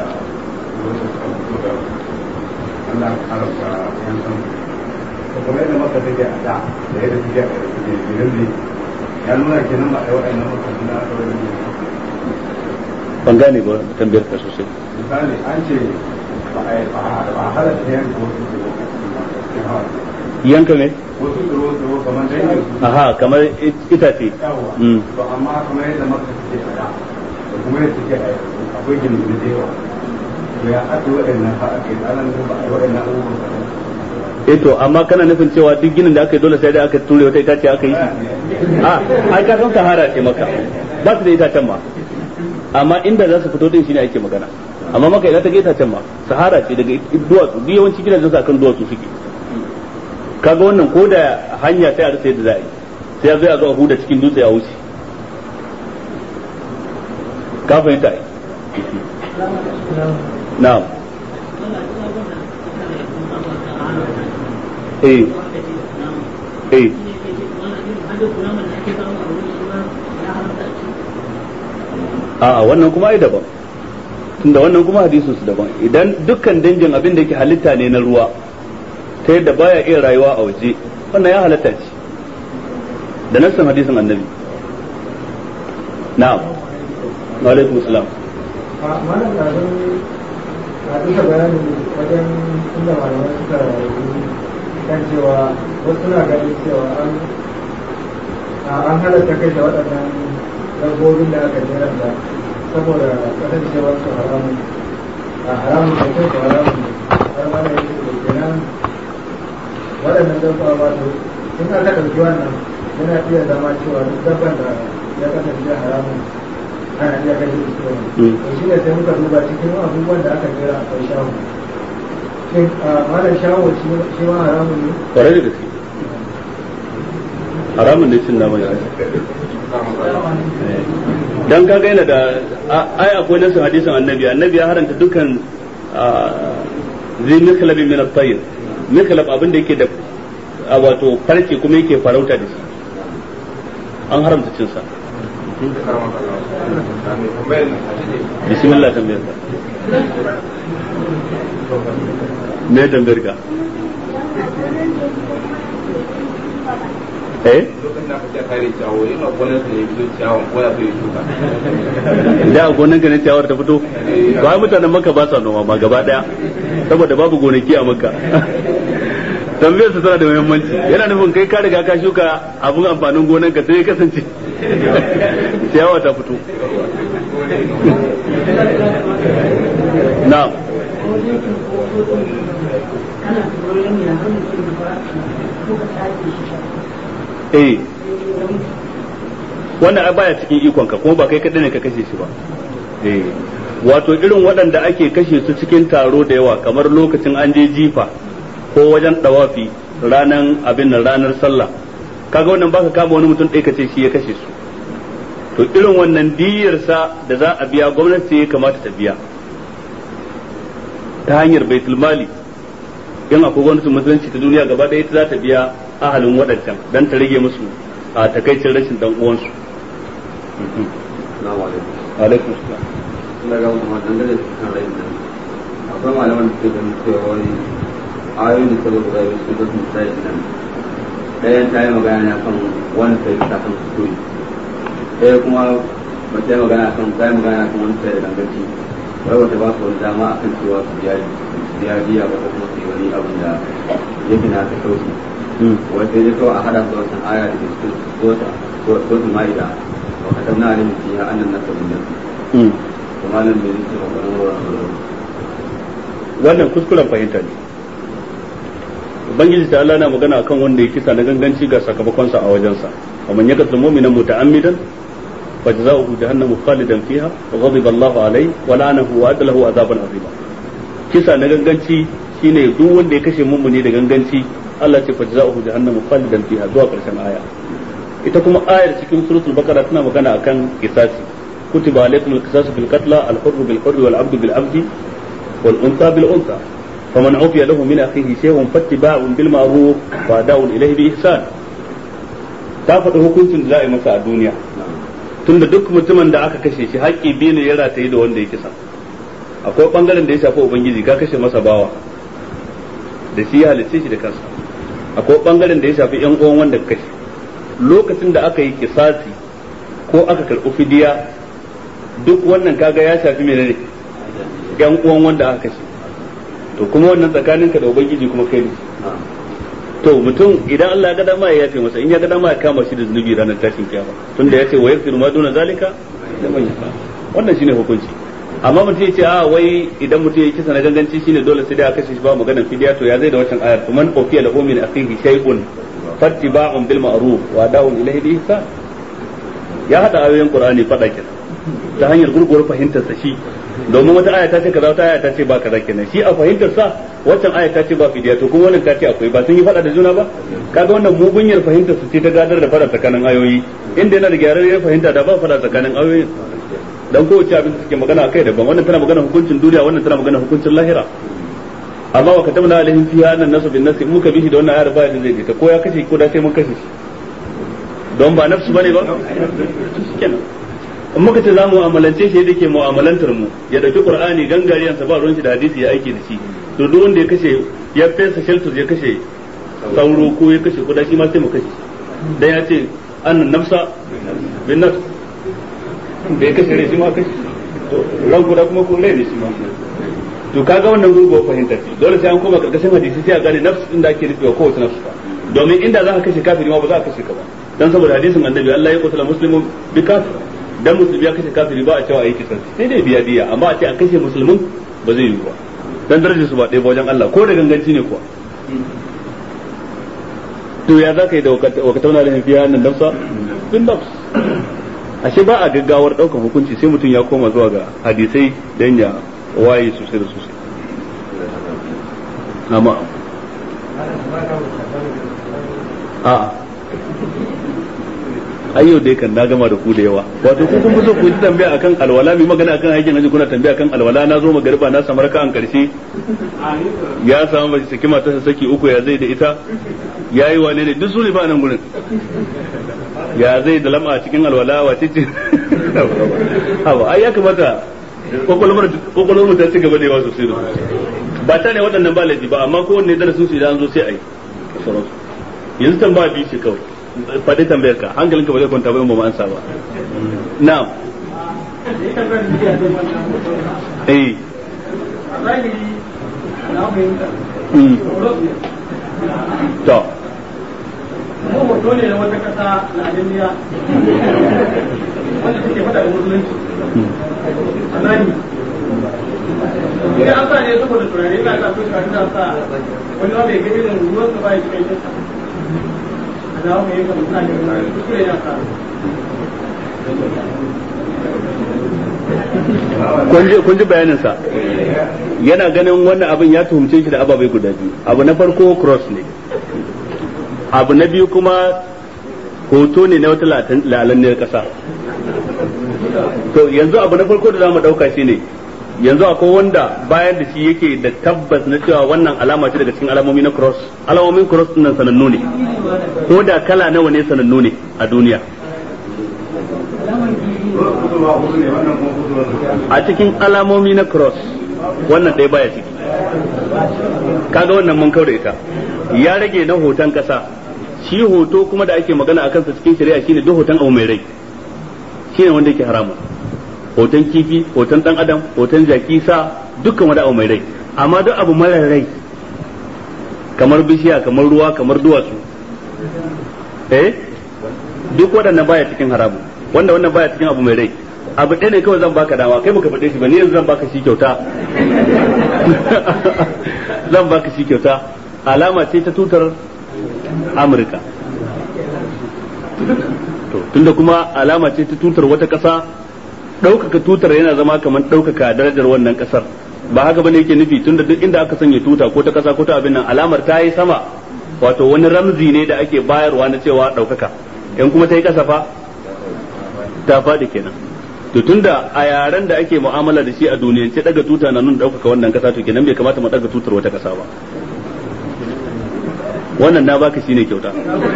Allah haramta yan san kuma yadda maka take a da da yadda take a gidan ne ya nuna kenan ba a yi waɗannan makarantu na aka wani ban gane ba tambayar ka sosai misali an ce ba a yi ba a halatta yanka wasu tsoro yanka me wasu tsoro tsoro kamar dangin su aha kamar itace yawa Mm. to amma kamar yadda maka take a da da kuma yadda take a yanzu akwai gini da yawa to ya aka yi waɗannan ha aka yi tsanan ba a yi waɗannan abubuwan ba eh to amma kana nufin cewa duk ginin da aka yi dole sai da aka ture wata itace aka yi shi a ai ka san sahara ce maka ba su da itacen ma amma inda za su fito din shine ake magana amma maka idan ta ga itacen ma sahara ce daga duwatsu duk yawanci gidajen su akan duwatsu suke kaga wannan ko da hanya sai a rasa yadda za a yi sai ya zo ya zo a huda cikin dutse a wuce ka fahimta ai na'am eh eh a'a wannan kuma ai daban tunda wannan kuma hadisin su daban idan dukkan dangin abin da yake halitta ne na ruwa ta yadda baya iya rayuwa a waje wannan ya halatta ce da nassan hadisin annabi na'am wa alaikum salam malam na zan a duka bayanin wajen inda malamai suka yi kan cewa wasu suna ganin cewa an an halatta kai da waɗannan dabbobin da aka jera da saboda kasancewar su haramun a haramun da kai su haramun ne har ma da yake da kenan waɗannan dabba ba su in aka ɗauki wannan yana iya zama cewa duk dabban da ya kasance haramun ana iya kashe su kawai Mm. to shi ne sai muka duba cikin abubuwan da aka jera akwai shawo shin a malam shawo shi shi ma haramun ne kwarai da gaske haramun ne cin naman shi dan kaga yana da a- ai akwai nasu hadisin annabi annabi ya haranta dukkan zai mikhlabi min at-tayr mikhlab abin da yake da a wato farce kuma yake farauta da shi an haramta cin sa bismillah tambayar ka me tambayar ka eh lokacin da aka ce kare ciyawo yana gonar sa ne ya fito ciyawon ko ya so ya shuka da a gonan ka ne ciyawar ta fito ba ai mutanen maka ba sa noma ma gaba daya saboda babu gonaki a makka tambayar su tana da muhimmanci yana nufin kai ka riga ka shuka abun amfanin gonan ka sai ya kasance ciyawa ta fito na'am eh wannan ai baya cikin ikon ka kuma ba kai kadai ne ka kashe shi ba eh wato irin waɗanda ake kashe su cikin taro da yawa kamar lokacin an je jifa ko wajen dawafi ranan abin nan ranar sallah kaga wannan baka kama wani mutum ɗaya kace shi ya kashe su to irin wannan diyarsa da za a biya gwamnati ya kamata ta biya ta hanyar baitul mali in akwai gwamnatin musulunci ta duniya gaba ɗaya ita za ta biya ahalin waɗancan don ta rage musu a takaicin rashin dan uwansu Assalamu alaikum. alaikum salam Ina ga kuma dangane da kan rai nan. Akwai malaman da suke ganin cewa wani ayoyin da suka guda biyu sun sun sai nan. Ɗayan ta yi magana ne akan wani sai ta kan kuskure. Ɗaya kuma ba ta yi magana kan ta yi magana kan wani sai da gangaci. Wai wata ba su wani dama akan cewa su biya biya biya ba ko kuma su yi wani abin da yake na ta kauce. Wai sai dai kawai a hada da wasan aya da ke cikin sota sota ma'ida. Wa katabna alayhi fiha annan nasa bin nafsi. malam bai nake maganar wannan kuskuren fahimta ne ubangiji ta Allah na magana akan wanda ya kisa na ganganci ga sakamakonsa a wajensa ومن يقتل مؤمنا متعمدا فجزاؤه جهنم خالدا فيها وغضب الله عليه ولعنه وأعد له عذابا عظيما kisa na ganganci shine duk wanda ya kashe mummuni da ganganci Allah ce fajza'uhu jahannamu khalidan fiha zuwa karshen aya ita kuma ayar cikin suratul baqara tana magana akan kisasi kutiba alaykum al-qisasu bil qatla al-hurru bil hurri wal 'abdu bil 'abdi wal unsa bil unsa faman 'ufiya lahu min akhihi shay'un fattiba'un bil ma'ruf wa da'un ilayhi bi ihsan ta faɗi hukuncin da za a yi masa a duniya tunda duk mutumin da aka kashe shi haƙƙi biyu ne ya rataye da wanda ya kisa akwai bangaren da ya shafi ubangiji ka kashe masa bawa da shi ya halicce shi da kansa akwai bangaren da ya shafi yan uwan wanda ka kashe lokacin da aka yi kisasi ko aka karɓi fidiya duk wannan kaga ya shafi menene yan uwan wanda aka kashe to kuma wannan tsakaninka da ubangiji kuma kai ne to mutum idan Allah ya ga dama ya yafe masa in ya ga dama ya kama shi da zunubi ranar tashin kiyama tunda ya ce wa yaghfiru ma duna zalika liman yasha wannan shine hukunci amma mutum ya ce a wai idan mutum ya kisa na ganganci shine dole sai da aka kashe shi ba maganar fidiya to ya zai da wancan ayar man ufiya lahu min akhihi shay'un fattiba'un bil ma'ruf wa da'un ilayhi bi ihsan ya hada ayoyin qur'ani fada kenan ta hanyar gurguwar fahimtar sa shi domin wata aya ta ce kaza wata aya ta ce ba kaza kenan shi a fahimtar sa waccan aya ta ce ba fidiya to kuma wannan ta ce akwai ba sun yi fada da juna ba kaga wannan mugunyar fahimtar su ce ta gadar da fada tsakanin ayoyi inda yana da gyararriyar fahimta da ba fada tsakanin ayoyin dan kowace abin da suke magana akai daban wannan tana magana hukuncin duniya wannan tana magana hukuncin lahira amma wa katabna alaihim fiha annan nasu bin nasi muka bihi da wannan ayar ba da zai ta ko ya kashe ko da sai mun kashe shi don ba nafsu bane ba kenan in muka ce za mu mu'amalance shi da ke mu'amalantar mu ya dauki qur'ani gangariyansa ba ruwan shi da hadisi ya aiki da shi to duk wanda ya kashe ya fesa shelter ya kashe sauro ko ya kashe kuda shi ma sai mu kashe dan ya ce an nafsa bin nafs da ya kashe rai shi ma kashe to ran kuda kuma ko rai ne shi ma to kaga wannan gurguwar fahimta ce dole sai an koma karkashin hadisi sai a gane nafs din da ake nufi wa kowace nafs ba domin inda za ka kashe kafiri ma ba za ka kashe ka ba dan saboda hadisin annabi Allah ya kutula muslimun bi kafir dan musulmi ya kashe kafiri ba a cewa ayi kisan sai dai biya diya amma a ce a kashe musulmin ba zai yi ba dan darajar su ba ɗaya ba wajen Allah ko da ganganci ne kuwa to ya za ka yi da wakatauna da fiya nan nafsa bin nafs ashe ba a gaggawar ɗaukar hukunci sai mutum ya koma zuwa ga hadisai dan ya waye sosai da sosai amma a ayyau dai kan na gama da ku da yawa wato ku kun so ku ji tambaya akan alwala mai magana akan aikin haji kuna tambaya akan alwala na zo magariba na samar ka an karshe ya samu mace saki mata saki uku ya zai da ita yayi wane ne duk su ne ba nan gurin ya zai da lama cikin alwala wace ce hawa ai ya kamata kokolomar mu ta ci gaba da yawa sosai da ba ta ne waɗannan ba laifi ba amma kowanne darasin su idan an zo sai a yi yanzu tambaya biyu ce kawai faɗi tambayar ka hankalinka ba zai kwanta ba in ba mu ansa ba na'am eh to mu hoto ne na wata kasa na alimiya wanda suke faɗa da musulunci a nani idan an sa ne saboda turare ina sa kuka ina sa wani ma bai ga irin ruwan sa ba ya cikin shi a dawo mai yanka mutane da turare kuskure ya sa kun ji bayaninsa yana ganin wannan abin ya tuhumce shi da ababai guda biyu abu na farko cross ne abu na biyu kuma hoto ne na wata lalanniyar ƙasa to yanzu abu na farko da zamu dauka shine yanzu akwai wanda bayan da shi yake da tabbas na cewa wannan alama ce daga cikin alamomi na cross alamomin cross din nan sanannu ne ko da kala nawa ne sanannu ne a duniya a cikin alamomi na cross wannan ɗaya baya ciki kaga wannan mun da ita ya rage na hoton kasa shi hoto kuma da ake magana a kansa cikin shari'a shine duk hoton abu mai rai shine wanda yake haramun hoton kifi hoton dan adam hoton jaki sa dukkan wani abu mai rai amma duk abu mara rai kamar bishiya kamar ruwa kamar duwatsu eh duk waɗannan baya cikin haramun wanda wannan baya cikin abu mai rai abu ɗaya ne kawai zan baka dama kai baka faɗe shi ba ni yanzu zan baka shi kyauta zan baka shi kyauta alama ce ta tutar amurka to tunda kuma alama ce ta tutar wata ƙasa ɗaukaka tutar yana zama kamar ɗaukaka darajar wannan ƙasar ba haka bane yake nufi tunda duk inda aka sanya tuta ko ta ƙasa ko ta abin nan alamar ta yi sama wato wani ramzi ne da ake bayarwa na cewa ɗaukaka in kuma ta yi ƙasa fa ta faɗi kenan to tunda a yaren da ake mu'amala da shi a duniyance daga tuta na nuna ɗaukaka wannan ƙasa to kenan bai kamata mu daga tutar wata ƙasa ba wannan na baka shine kyauta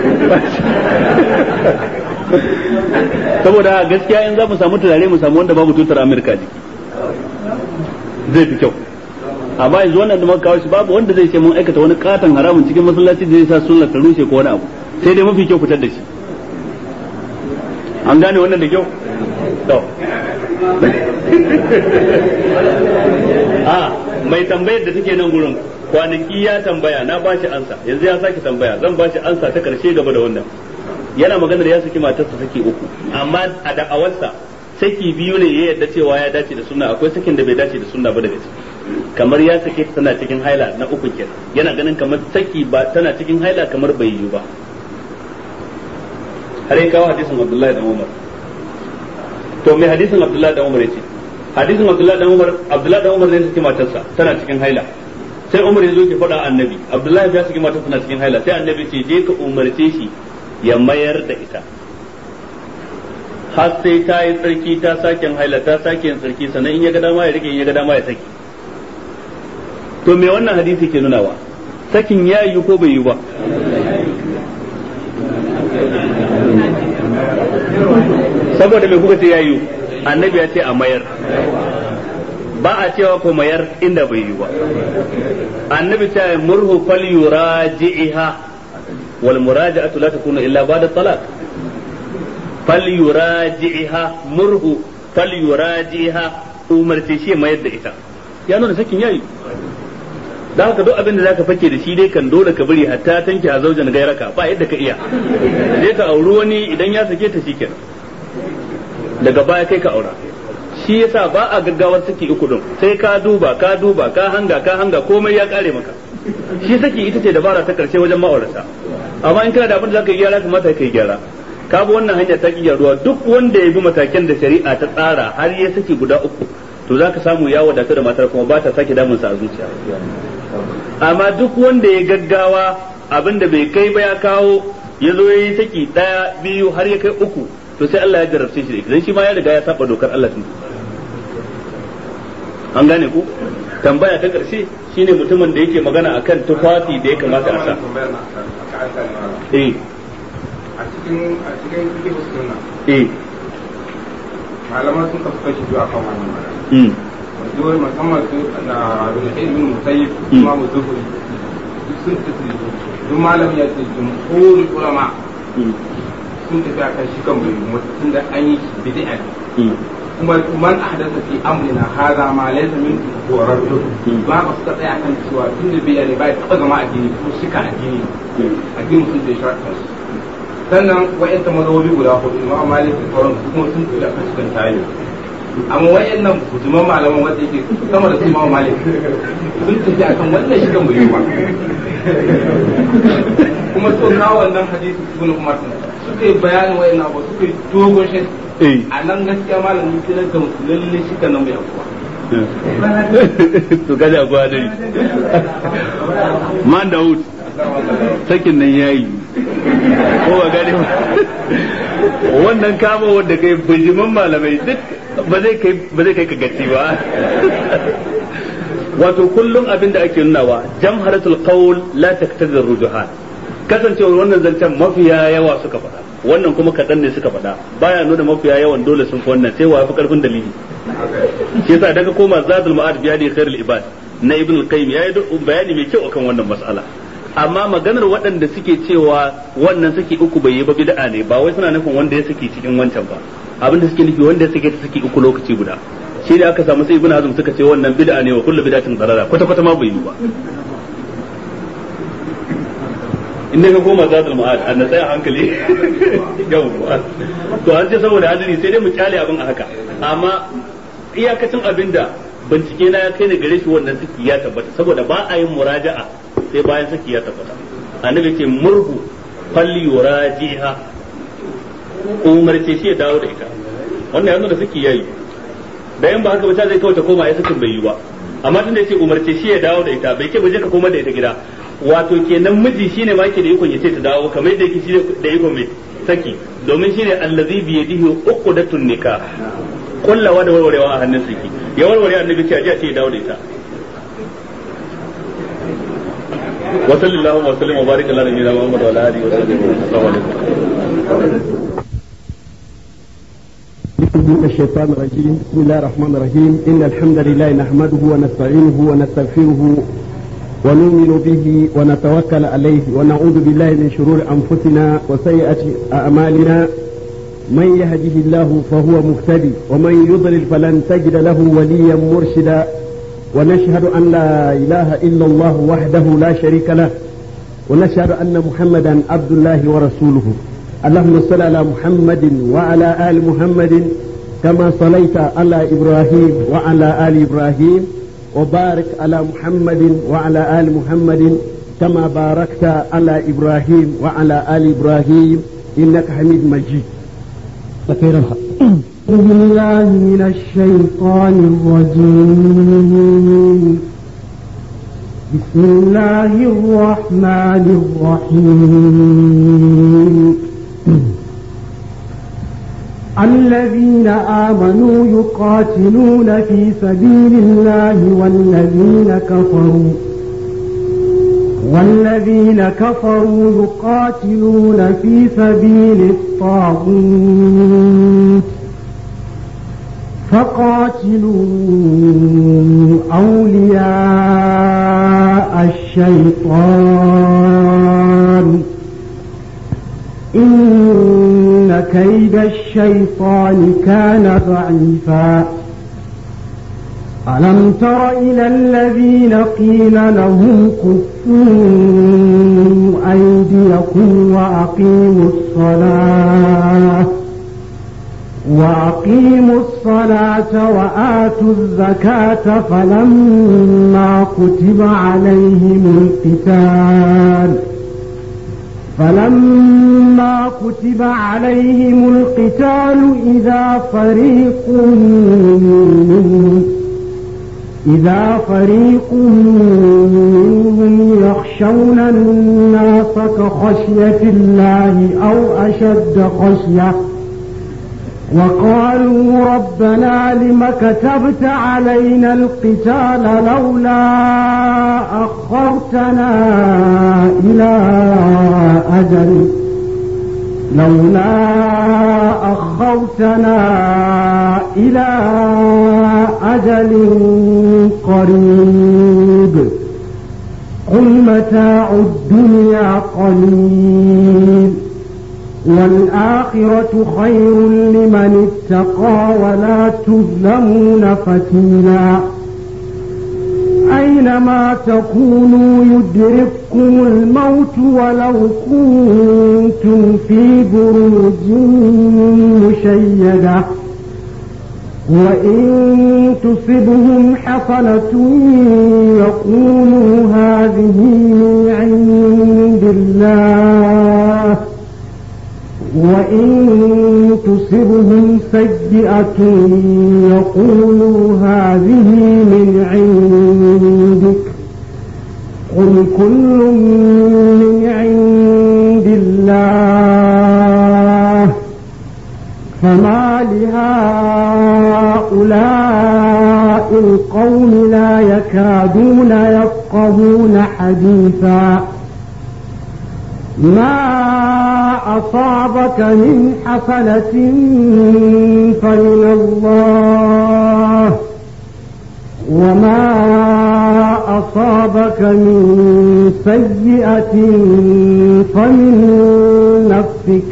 saboda gaskiya in za mu samu turare mu samu wanda babu tutar amurka jiki zai fi kyau amma yanzu wannan da muka kawo shi babu wanda zai ce mun aikata wani katon haramun cikin masallaci da zai sa sunnar ta rushe ko wani abu sai dai mafi kyau fitar da shi an gane wannan da kyau to a mai tambayar da take nan gurin kwanaki ya tambaya na bashi ansa yanzu ya sake tambaya zan bashi ansa ta karshe gaba da wannan yana maganar ya saki matarsa saki uku amma a da'awarsa saki biyu ne ya yadda cewa ya dace da sunna akwai sakin da bai dace da sunna ba daga ciki kamar ya sake ta tana cikin haila na uku kenan yana ganin kamar saki ba tana cikin haila kamar bai yi ba har ya kawo hadisin Abdullahi da Umar to me hadisin Abdullahi da Umar yace hadisin Abdullahi da Umar Abdullahi da Umar ne saki matarsa tana cikin haila sai Umar ya zo ki faɗa annabi Abdullahi ya saki matarsa tana cikin haila sai annabi ce je ka umarce shi ya mayar da ita har sai ta yi tsarki ta sake haila ta sake yin tsarki sannan in ya ga dama ya rike in ya ga dama ya saki to me wannan hadisi ke nunawa sakin ya yi ko bai yi ba saboda me kuka ce ya yi annabi ya ce a mayar ba a cewa ko mayar inda bai yi ba annabi ta murhu fal yuraji'iha wal muraja'atu la takunu illa ba'da talaq fal yuraji'iha murhu fal yuraji'iha umarce shi mayar da ita ya nuna sakin yayi da haka duk abin da zaka fake da shi dai kan dole ka bari hatta tanki a zaujan gairaka ba yadda ka iya je ka auri wani idan ya sake ta shikenan daga baya kai ka aura shi yasa ba a gaggawar saki uku din sai ka duba ka duba ka hanga ka hanga komai ya kare maka shi saki ita ce dabara ta karshe wajen ma'aurata amma in kana da abin da zaka yi gyara kamata ka yi gyara ka bi wannan hanya ta ki gyaruwa duk wanda ya bi matakan da shari'a ta tsara har ya saki guda uku to zaka samu ya wadata da matar kuma ba ta sake damunsa a zuciya amma duk wanda ya gaggawa abin da bai kai ba ya kawo ya zo ya yi saki ɗaya biyu har ya kai uku to sai Allah ya jarabce shi da ita dan shi ma ya riga ya saba dokar Allah tun an gane ku tambaya ta ƙarshe shine mutumin da yake magana akan tufafi da ya kamata a sa eh a cikin a cikin fiqh sunna eh malaman sun kasu kashi biyu akan wannan magana mm wajen musamman su na abin da ibn musayyib kuma muzuhuri duk sun tafi duk malam ya ce jumhurul ulama mm sun tafi akan shi kan bai mutum da an yi shi bid'a ne mm kuma man ahdatha fi amrina hadha ma laysa min horar ba ka suka tsaya kan cewa tun da bid'a ne ba ya taba zama addini ko shika addini addini sun da sharaɗin su sannan wa'yanta mazhabobi guda hudu imam malik da sauran su kuma sun tafi akan cikin tayi amma wa'yannan bujuman malaman wanda yake sama da su imam malik sun tafi akan wannan shigan bai yi ba kuma so kawo wannan hadisi ibn umar suka yi bayanin wa'yannan abu suka yi dogon shi eh a nan gaskiya malamin kiran ga musu lalle shigan nan bai abuwa to kaji abuwa dai man Dawud sakin nan yayi ko ba gane ba wannan kama wanda kai bijiman malamai duk ba zai kai ba zai kai ka gaci ba wato kullum abin da ake nunawa jamharatul qawl la taqtadi rujuhan kasancewar wannan zancen mafiya yawa suka faɗa wannan kuma kaɗan ne suka faɗa baya nuna mafiya yawan dole sun fi wannan sai wa fi karfin dalili shi yasa daga koma zadul ma'ad biya da khairul ibad na ibn al-qayyim yayi bayani mai kyau akan wannan mas'ala amma maganar waɗanda suke cewa wannan saki uku bai yi ba bid'a ne ba wai suna nufin wanda ya saki cikin wancan ba abinda suke nufi wanda ya saki ta saki uku lokaci guda shi da aka samu sai ibn hazm suka ce wannan bid'a ne wa kullu bid'atin dalala kwata kwata ma bai yi ba inda ka koma zadul ma'ad an tsaya hankali yawwa to an ce saboda hadiri sai dai mu kyale abin a haka amma iyakacin abinda bincike na ya kai ni gare shi wannan saki ya tabbata saboda ba a yin muraja'a sai bayan saki ya tabbata annabi ce murhu falli yurajiha umarce shi ya dawo da ita wannan yanzu da saki yayi da yan ba haka ba zai kawai ta koma ya sakin bai yi ba amma tun da yace umarce shi ya dawo da ita bai ke baje ka koma da ita gida wato kenan miji shine ma ke da ikon yace ta dawo kamar yadda yake shi da ikon mai saki domin shine allazi bi yadihi uqdatun nikah kullawa da warwarewa a hannun saki ya warware annabi ce a ce ya dawo da ita wa sallallahu wa sallam wa baraka ala nabiyina muhammad wa ala alihi wa sahbihi assalamu alaikum من الشيطان الرجيم بسم الله الرحمن الرحيم إن الحمد لله نحمده ونستعينه ونستغفره ونؤمن به ونتوكل عليه ونعوذ بالله من شرور أنفسنا وسيئات أعمالنا من يهده الله فهو مهتدي ومن يضلل فلن تجد له وليا مرشدا ونشهد أن لا إله إلا الله وحده لا شريك له ونشهد أن محمدا عبد الله ورسوله اللهم صل على محمد وعلى آل محمد كما صليت على إبراهيم وعلى آل إبراهيم وبارك على محمد وعلى آل محمد كما باركت على إبراهيم وعلى آل إبراهيم إنك حميد مجيد أعوذ بالله من الشيطان الرجيم بسم الله الرحمن الرحيم الذين آمنوا يقاتلون في سبيل الله والذين كفروا والذين كفروا يقاتلون في سبيل الطاغوت فقاتلوا أولياء الشيطان إن كيد الشيطان كان ضعيفا ألم تر إلى الذين قيل لهم كفوا أيديكم وأقيموا الصلاة وأقيموا الصلاة وآتوا الزكاة فلما كتب عليهم القتال فلما كتب عليهم القتال إذا فريق منهم إذا فريق منهم يخشون الناس كخشية الله أو أشد خشية وقالوا ربنا لم كتبت علينا القتال لولا أخرتنا إلى أجل لولا أخرتنا إلى أجل قريب قل متاع الدنيا قليل والآخرة خير لمن اتقى ولا تظلمون فتيلا أينما تكونوا يدرككم الموت ولو كنتم في بروج مشيدة وإن تصبهم حسنة يقولوا هذه من عند الله وإن تصبهم سيئة يقولوا هذه من عندك قل كل من عند الله فما لهؤلاء القوم لا يكادون يفقهون حديثا ما أصابك من حسنة فمن الله وما أصابك من سيئة فمن نفسك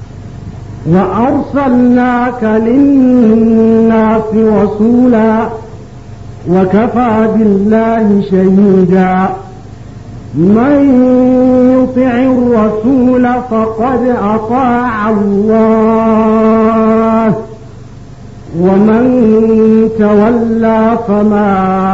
وأرسلناك للناس رسولا وكفى بالله شهيدا من يطع الرسول فقد أطاع الله ومن تولى فما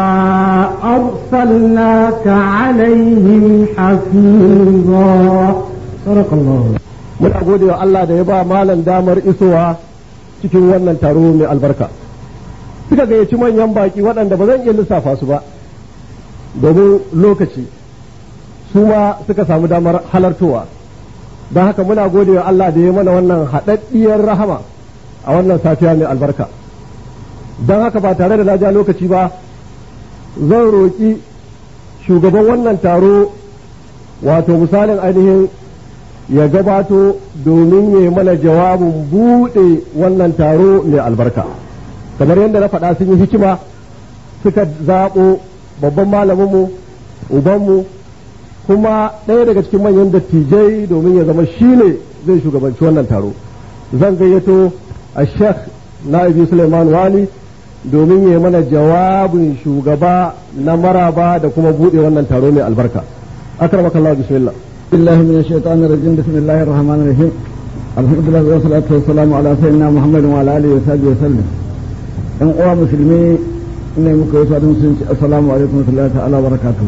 أرسلناك عليهم حفيظا صدق الله muna gode wa Allah da ya ba malam damar isowa cikin wannan taro mai albarka suka gayyaci manyan baki waɗanda ba zan iya lissafa su ba domin lokaci su ma suka samu damar halartowa don haka muna gode wa Allah da ya mana wannan haɗaɗɗiyar rahama a wannan safiya mai albarka don haka ba tare da na ja lokaci ba zan roƙi shugaban wannan taro wato misalin ainihin ya gabato domin ya mana jawabin buɗe wannan taro mai albarka kamar yadda na faɗa sun yi hikima suka zaɓo babban malaminmu ubanmu kuma ɗaya daga cikin manyan dattijai domin ya zama shi ne zai shugabanci wannan taro zan gayyato a sheikh na'ibi suleiman wali domin ya mana jawabin shugaba na maraba da kuma buɗe wannan taro mai albarka akramakallah bismillah بالله من الشيطان الرجيم بسم الله الرحمن الرحيم الحمد لله والصلاة والسلام على سيدنا محمد وعلى آله وصحبه وسلم إن أوا مسلمي إن muka yi sadin sun ce assalamu alaikum warahmatullahi ta'ala barakatuhu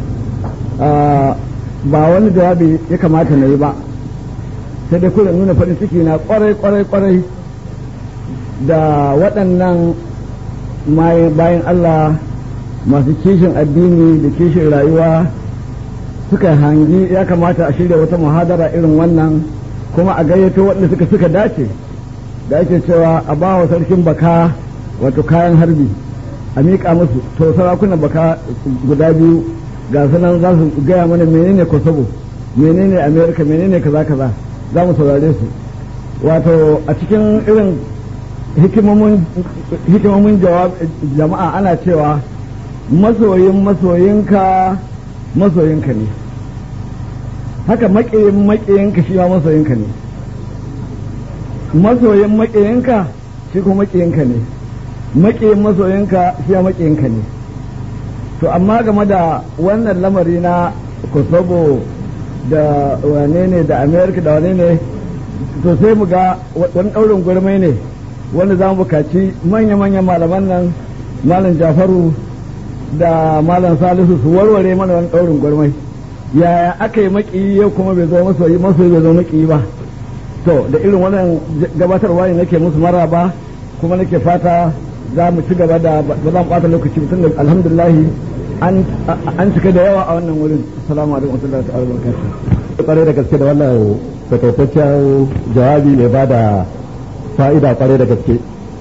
ba wani jawabi ya kamata na yi ba sai dai kullum nuna farin ciki na kwarai kwarai kwarai da waɗannan bayan Allah masu kishin addini da kishin rayuwa suka hangi ya kamata a shirya wata muhadara irin wannan kuma a gayyato waɗanda suka suka dace da ake cewa a ba wa sarkin baka wato kayan harbi a miƙa musu to sarakunan baka guda biyu ga sunan za su gaya mana menene kosovo menene america menene kaza kaza za mu saurare su wato a cikin irin hikimomin jama'a ana cewa masoyin masoyinka masoyinka ne haka maƙiyin maƙiyinka shi ma masoyinka ne masoyin maƙiyinka shi kuma maƙiyinka ne maƙiyin masoyinka shi ma maƙiyinka ne to amma game da wannan lamari na kosovo da wane ne da amerika da wane ne to sai mu ga wani ɗaurin gwarmai ne wanda za mu bukaci manya-manyan malaman nan malam jafaru da malam salisu su warware mana wani ɗaurin gwarmai yaya aka yi maƙiyi yau kuma bai zo masoyi masoyi bai zo maƙiyi ba to da irin wannan gabatarwa ne nake musu maraba kuma nake fata za mu ci gaba da ba za mu ɓata lokaci tun da alhamdulillahi an cika da yawa a wannan wurin assalamu alaikum wa rahmatullahi wa barakatuh kwarai da gaske da wannan takaitaccen jawabi mai ba da fa'ida kwarai da gaske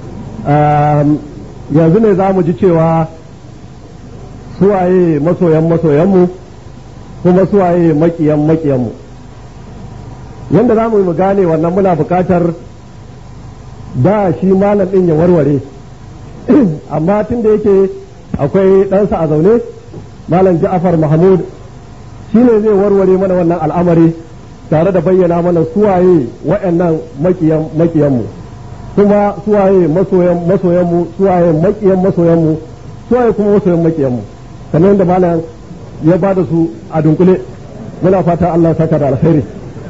yanzu ne za mu ji cewa suwaye masoyan masoyanmu kuma suwaye makiyan makiyanmu yadda za mu yi mu gane wannan muna bukatar da shi malam ɗin ya warware amma tun da yake akwai ɗansa a zaune malam ja'afar mahmud shi ne zai warware mana wannan al'amari tare da bayyana mana suwaye wa'annan makiyan makiyanmu kuma suwaye masoyan masoyanmu suwaye makiyan masoyanmu suwaye kuma masoyan makiyanmu kamar yadda malam ya ba da su a dunkule muna fata Allah saka da alkhairi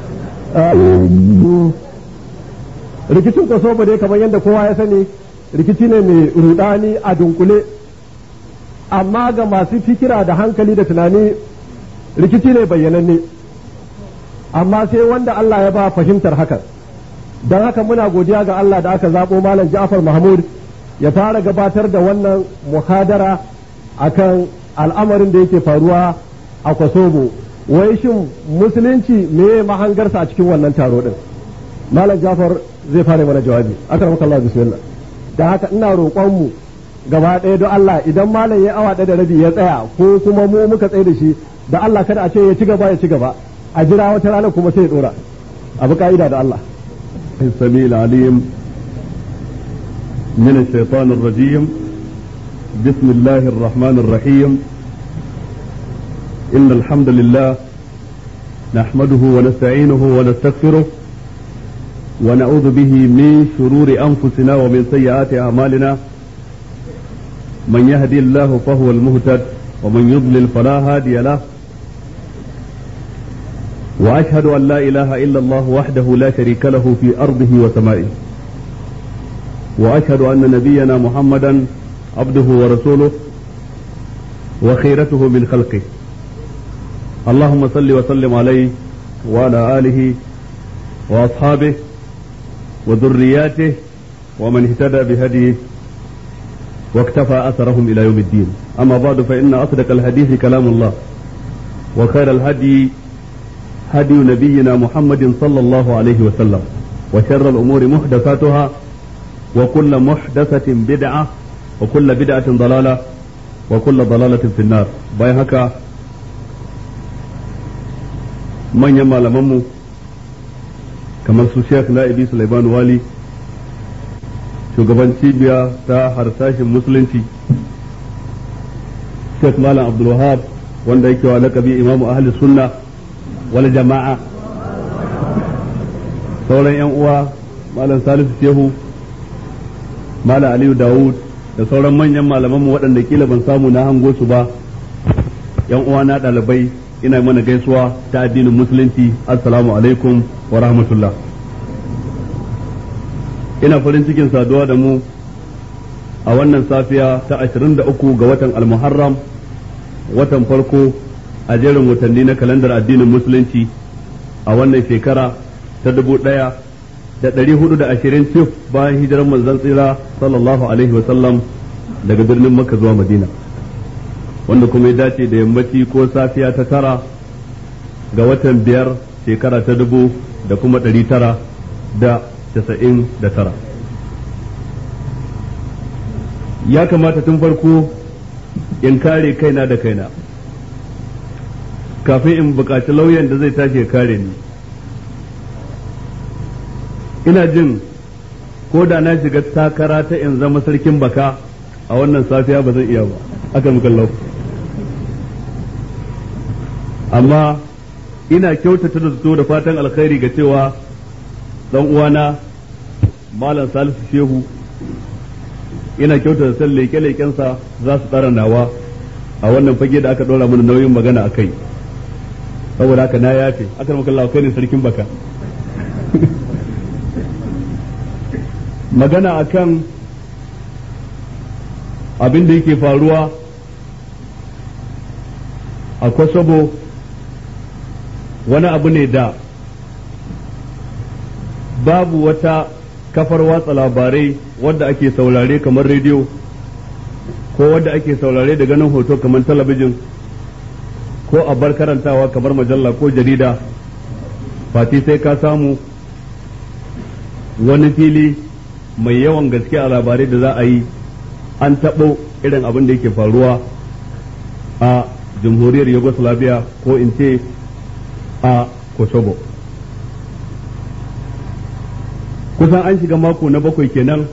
rikicin kosovo dai kamar yadda kowa ya sani rikici ne mai rudani a dunkule amma ga masu fikira da hankali da tunani rikici ne bayyananne amma sai wanda Allah ya ba fahimtar hakan don haka muna godiya ga Allah da aka zaɓo malam Ja'far Mahmud ya fara gabatar da wannan muhadara akan al'amarin da yake faruwa a Kosovo wai shin musulunci me mahangarsa a cikin wannan taro din malam jafar zai fara mana jawabi akramaka Allah bismillah da haka ina roƙon mu gaba ɗaya don Allah idan malam ya awa ɗaya da rabi ya tsaya ko kuma mu muka tsaye da shi da Allah kada a ce ya ci gaba ya ci gaba a jira wata rana kuma sai ya dora abu ka'ida da Allah السميع العليم من الشيطان الرجيم بسم الله الرحمن الرحيم إن الحمد لله نحمده ونستعينه ونستغفره ونعوذ به من شرور أنفسنا ومن سيئات أعمالنا من يهدي الله فهو المهتد ومن يضلل فلا هادي له واشهد ان لا اله الا الله وحده لا شريك له في ارضه وسمائه واشهد ان نبينا محمدا عبده ورسوله وخيرته من خلقه اللهم صل وسلم عليه وعلى اله واصحابه وذرياته ومن اهتدى بهديه واكتفى اثرهم الى يوم الدين اما بعد فان اصدق الحديث كلام الله وخير الهدي هدي نبينا محمد صلى الله عليه وسلم وشر الأمور محدثاتها وكل محدثة بدعة وكل بدعة ضلالة وكل ضلالة في النار باي هكا من يما لممو كما الشيخ نائبي سليمان والي shugaban cibiya ta harsashin musulunci Sheikh Malam Abdul Wahab wanda yake wa lakabi imamu ahli sunna wani jama'a sauran 'yan uwa malam salisu shehu malam aliyu dawud da sauran manyan malamanmu waɗanda kila ban samu na hango su ba 'yan uwa na ɗalibai ina mana gaisuwa ta addinin musulunci assalamu alaikum wa rahmatullah ina farin cikin saduwa da mu a wannan safiya ta 23 ga watan almuharram watan farko a jerin watanni na kalandar addinin musulunci a wannan shekara ta dubu ɗaya da ɗari hudu da ashirin cif bayan hijirar manzon tsira sallallahu alaihi wasallam daga birnin makka zuwa madina wanda kuma ya dace da yammaci ko safiya ta tara ga watan biyar shekara ta dubu da kuma ɗari tara da casa'in da tara ya kamata tun farko in kare kaina da kaina kafin in buƙaci lauyan da zai tashi ya kare ni ina jin ko da na shiga takara ta in zama sarkin baka a wannan safiya ba zan iya ba aka mukallau amma ina kyautata da zato da fatan alkhairi ga cewa dan uwana malam salisu shehu ina kyautata san leke-lekensa za su tsara nawa a wannan fage da aka ɗora mana nauyin magana a kai saboda haka na yafe aka maka Allah kai ne sarkin baka magana akan abin da yake faruwa a Kosovo wani abu ne da babu wata kafar watsa labarai wadda ake saurare kamar rediyo ko wadda ake saurare da ganin hoto kamar talabijin ko a bar karantawa kamar majalla ko jarida fati sai ka samu wani fili mai yawan gaske a labarai da za a yi an taɓo irin abin da yake faruwa a jamhuriyar yugoslavia ko in ce a kosovo kusan an shiga mako na bakwai kenan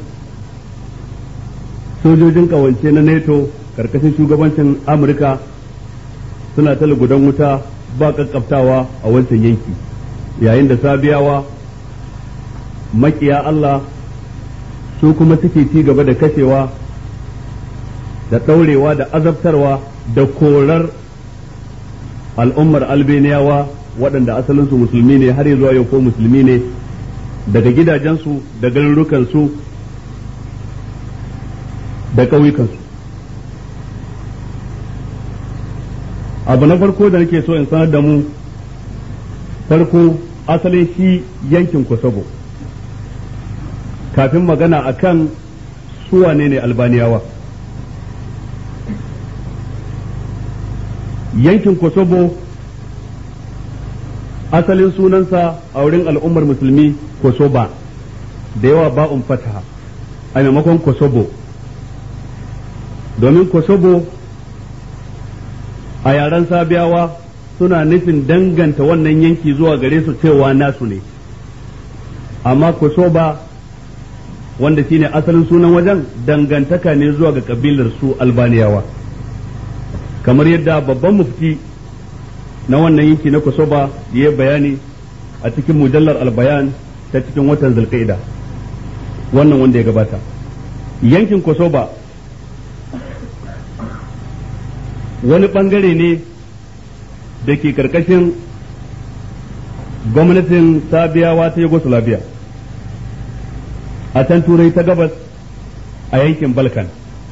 sojojin kawance na nato karkashin shugabancin amurka suna ta gudan wuta ba kakkaftawa a wancan yanki yayin da sabiyawa makiya Allah su kuma suke ci gaba da kashewa da ɗaurewa da azabtarwa da korar al'ummar albaniyawa waɗanda asalinsu musulmi ne har zuwa yau ko musulmi ne daga gidajensu da garurukansu da ƙauyukansu abu na farko da nake so in sanar da mu farko asalin shi yankin kosovo kafin magana akan suwane ne albaniyawa yankin kosovo asalin sunansa a wurin al'ummar musulmi kosoba da yawa ba'un fataha a maimakon kosobo domin kosobo a yaren sabiyawa suna nufin danganta wannan yanki zuwa gare su cewa nasu ne amma kosoba wanda shine asalin sunan wajen dangantaka ne zuwa ga kabilar su albaniyawa kamar yadda babban mufti na wannan yanki na kosoba ya bayani a cikin mujallar albayan ta cikin watan zulkaida wannan wanda ya gabata yankin kosoba wani bangare ne da ke karkashin gwamnatin sabiyawa ta yugoslavia a can turai ta gabas a yankin balkan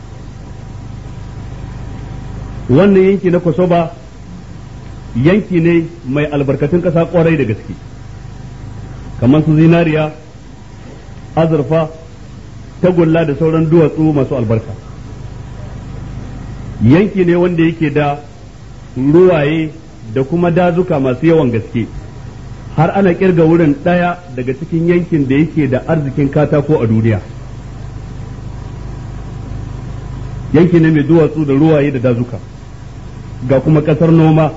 wannan yanki na kosoba yanki ne mai albarkatun ƙasa ƙwarai da gaske kamar su zinariya azurfa tagulla da sauran duwatsu masu albarka yanki ne wanda yake da ruwaye da kuma dazuka masu yawan gaske har ana kirga wurin ɗaya daga cikin yankin da yake da arzikin katako a duniya yanki ne mai duwatsu da ruwaye da dazuka ga kuma ƙasar noma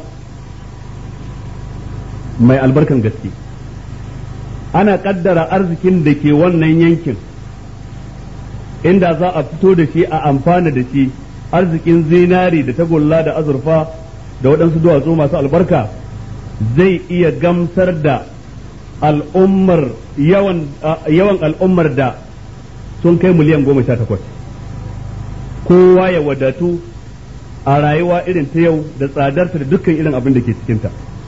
mai albarkan gaske ana ƙaddara arzikin da ke wannan yankin inda za a fito da shi a amfana da shi arzikin zinari da tagulla da azurfa da waɗansu duwatsu masu albarka zai iya gamsar da al'ummar yawan al'ummar da sun kai miliyan goma sha takwas kowa ya wadatu a rayuwa irin ta yau da tsadarta da dukkan irin abin da ke cikinta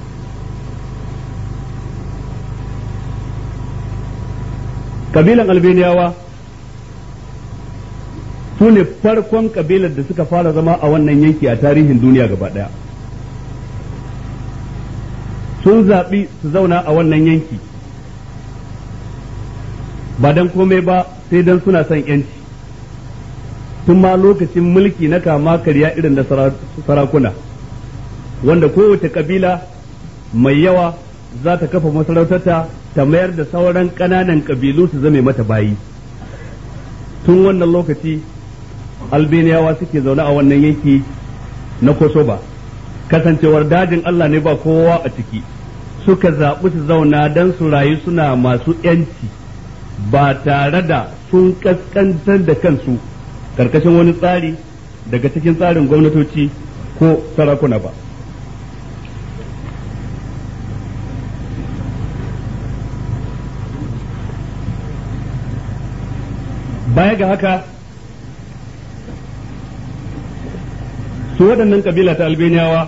kabilan albaniyawa su ne farkon kabilar da suka fara zama a wannan yanki a tarihin duniya gaba ɗaya sun zaɓi su zauna a wannan yanki ba don komai ba sai don suna son yanci tun ma lokacin mulki na kama karya irin da sarakuna wanda kowace kabila mai yawa za ta kafa masarautarta ta mayar da sauran ƙananan ƙabilu su zame mata bayi tun wannan lokaci albaniyawa suke zaune a wannan yanki na kosoba kasancewar dajin Allah ne ba kowa a ciki suka zaɓi su zauna don su rayu suna masu ‘yanci ba tare da sun ƙasƙantar da kansu karkashin wani tsari daga cikin tsarin gwamnatoci ko sarakuna ba. baya ga haka su waɗannan kabila ta albaniyawa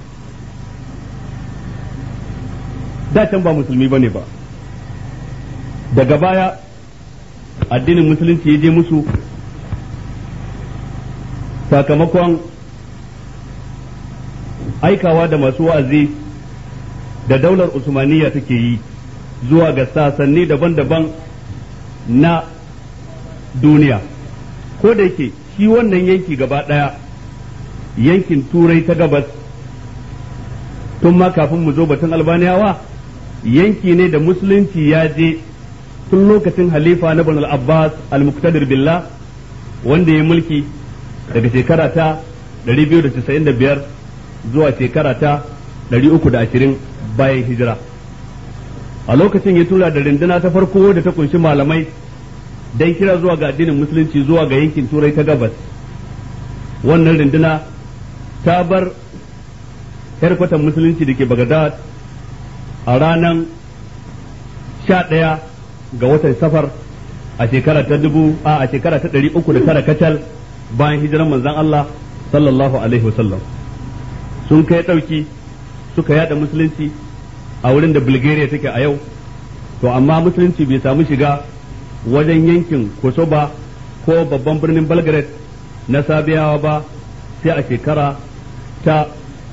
da can ba musulmi bane ba daga baya addinin musulunci ya je musu sakamakon aikawa da masu wa'azi da daular usmaniya take yi zuwa ga sasanni daban-daban na duniya ko da yake shi wannan yanki gaba ɗaya yankin turai ta gabas tun ma kafin mu zo batun albaniyawa yanki ne da musulunci ya je tun lokacin halifa na bin abbas al-muqtadir billah wanda ya mulki daga shekara ta 295 zuwa shekara ta 320 bayan hijira a lokacin ya tura da rinduna ta farko da ta kunshi malamai dan kira zuwa ga addinin musulunci zuwa ga yankin turai ta gabas wannan rinduna ta bar harkwatan musulunci da ke bagadad a ranar sha ɗaya ga watan safar a shekara ta dubu a a shekara ta ɗari uku da tara kacal bayan hijiran manzan Allah sallallahu alaihi wasallam sun kai ɗauki suka yada musulunci a wurin da Bulgaria take a yau to amma musulunci bai samu shiga wajen yankin Kosoba ko babban birnin Belgrade na Sabiyawa ba sai a shekara ta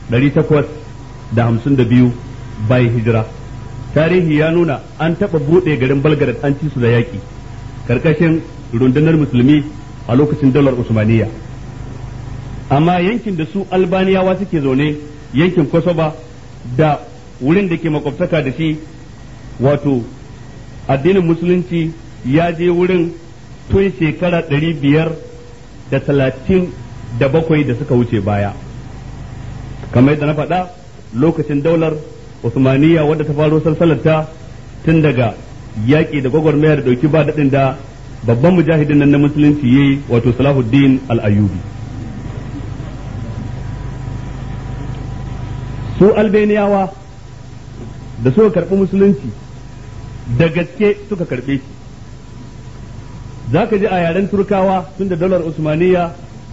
852 bayan hijira tarihi ya nuna an taɓa buɗe garin Belgrade an ci su da yaƙi karkashin rundunar musulmi a lokacin dalar Usmaniya amma yankin da su Albaniyawa suke zaune yankin Kosoba da wurin da ke makwabtaka da shi wato addinin musulunci ya je wurin tun shekara ɗari biyar da talatin da bakwai da suka wuce baya kamar yadda na faɗa lokacin daular Usmaniya wadda ta faro salsalarta tun daga yaƙi da gwagwarmaya da ɗauki ba daɗin da babban mujahidin nan na musulunci yayi wato Salahuddin al-Ayyubi su albaniyawa da suka karɓi musulunci da gaske suka karɓe shi za ka ji a yaren turkawa tun da dalar usmaniya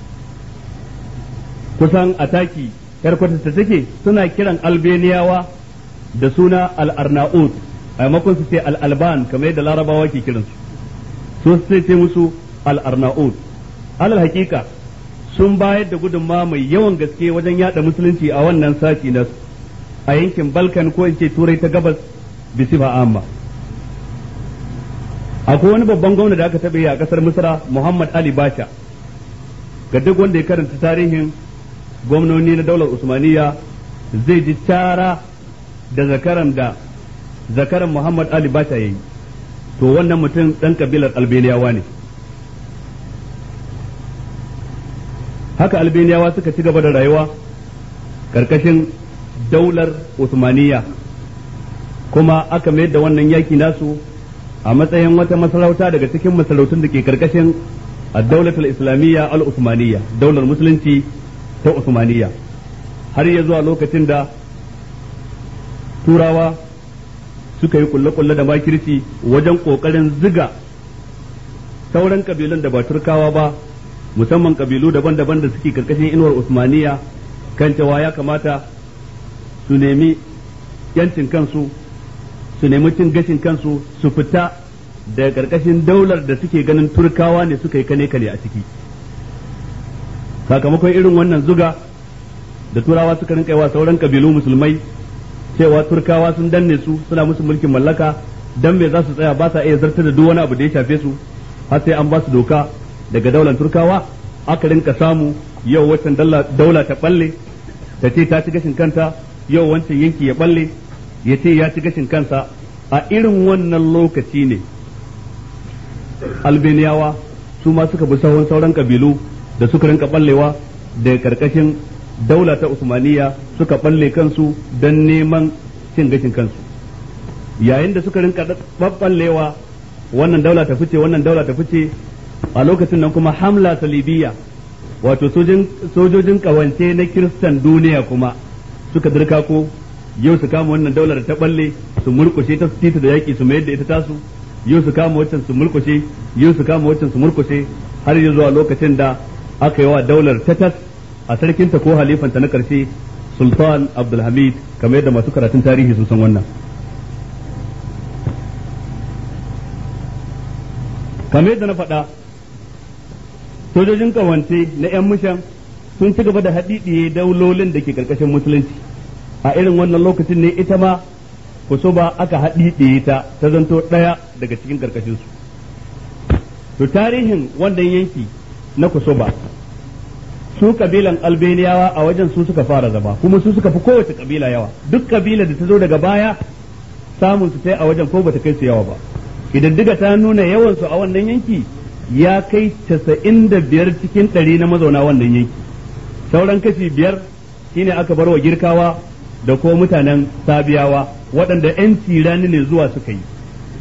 kusan ataki yar ta take suna kiran albaniyawa da suna al'arnaut a maimakon su ce al'alban kamar yadda larabawa ke kiransu su sai ce musu al'arnaut alal hakika sun bayar da gudunma mai yawan gaske wajen yada musulunci a wannan sashi na a yankin balkan ko in ce turai ta gabas bisifa amma akwai wani babban gwamna da aka taɓa yi a ƙasar misra muhammad ali basha ga duk wanda ya karanta tarihin gwamnoni na daular usmaniya zai ji tara da zakaran da zakaran muhammad ali basha ya yi to wannan mutum ɗan kabilar albaniyawa ne haka albaniyawa suka ci gaba da rayuwa ƙarƙashin daular usmaniya kuma aka mayar da wannan yaki nasu a matsayin wata masarauta daga cikin masarautun da ke karkashin ad-daulatul islamiyya al-usmaniyya daular musulunci ta usmaniyya har ya zuwa lokacin da turawa suka yi kulle-kulle da makirci wajen kokarin ziga sauran kabilun da ba turkawa ba musamman kabilu daban-daban da suke karkashin inuwar usmaniyya kan cewa ya kamata su nemi yancin kansu su nemi cin gashin kansu su fita daga karkashin daular da suke ganin turkawa ne suka yi kane kane a ciki sakamakon irin wannan zuga da turawa suka rinka wa sauran kabilu musulmai cewa turkawa sun danne su suna musu mulkin mallaka dan me za su tsaya ba sa iya zartar da duk wani abu da ya shafe su har sai an ba su doka daga daular turkawa aka rinka samu yau waccan daula ta balle ta ce ta ci gashin kanta yau wancan yanki ya balle ya ce ya ci gashin kansa a irin wannan lokaci ne albaniyawa su ma suka bi sahun sauran kabilu da suka rinka ballewa daga karkashin daula ta usmaniya suka balle kansu don neman cin gashin kansu yayin da suka rinka ballewa wannan daula ta fice wannan daula ta fice a lokacin nan kuma hamla salibiya wato sojojin kawance na kiristan duniya kuma suka dirka ko yau su kama wannan daular ta balle su murkushe ta tita da yaki su mayar da ita tasu yau su kama waccan su murkushe yau su kama waccan su murkushe har ya zuwa lokacin da aka yi wa daular tatas a sarkinta ko halifanta na karshe sultan abdulhamid kamar yadda masu karatun tarihi sun san wannan kamar yadda na faɗa sojojin kawance na 'yan mushan sun ci gaba da haɗiɗiye daulolin da ke ƙarƙashin musulunci a irin wannan lokacin ne ita ma kusuba aka haɗiɗiye ta ta zanto ɗaya daga cikin ƙarƙashinsu to tarihin wannan yanki na kusuba su kabilan albaniyawa a wajen su suka fara zama kuma su suka fi kowace kabila yawa duk kabila da ta zo daga baya samun su sai a wajen ko bata kai su yawa ba idan diga ta nuna yawan su a wannan yanki ya kai casa'in da biyar cikin ɗari na mazauna wannan yanki sauran kashi biyar shine aka bar wa girkawa da ko mutanen sabiyawa waɗanda 'yan tirani ne zuwa suka yi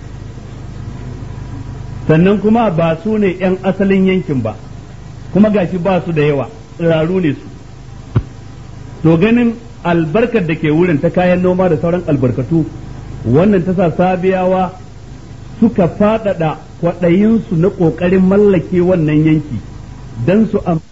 sannan kuma ba su ne 'yan asalin yankin ba kuma gashi ba su da yawa tsiraru ne su to ganin albarkar da ke wurin ta kayan noma da sauran albarkatu wannan ta sa sabiyawa suka faɗaɗa kwaɗayinsu na ƙoƙarin mallake wannan yanki don su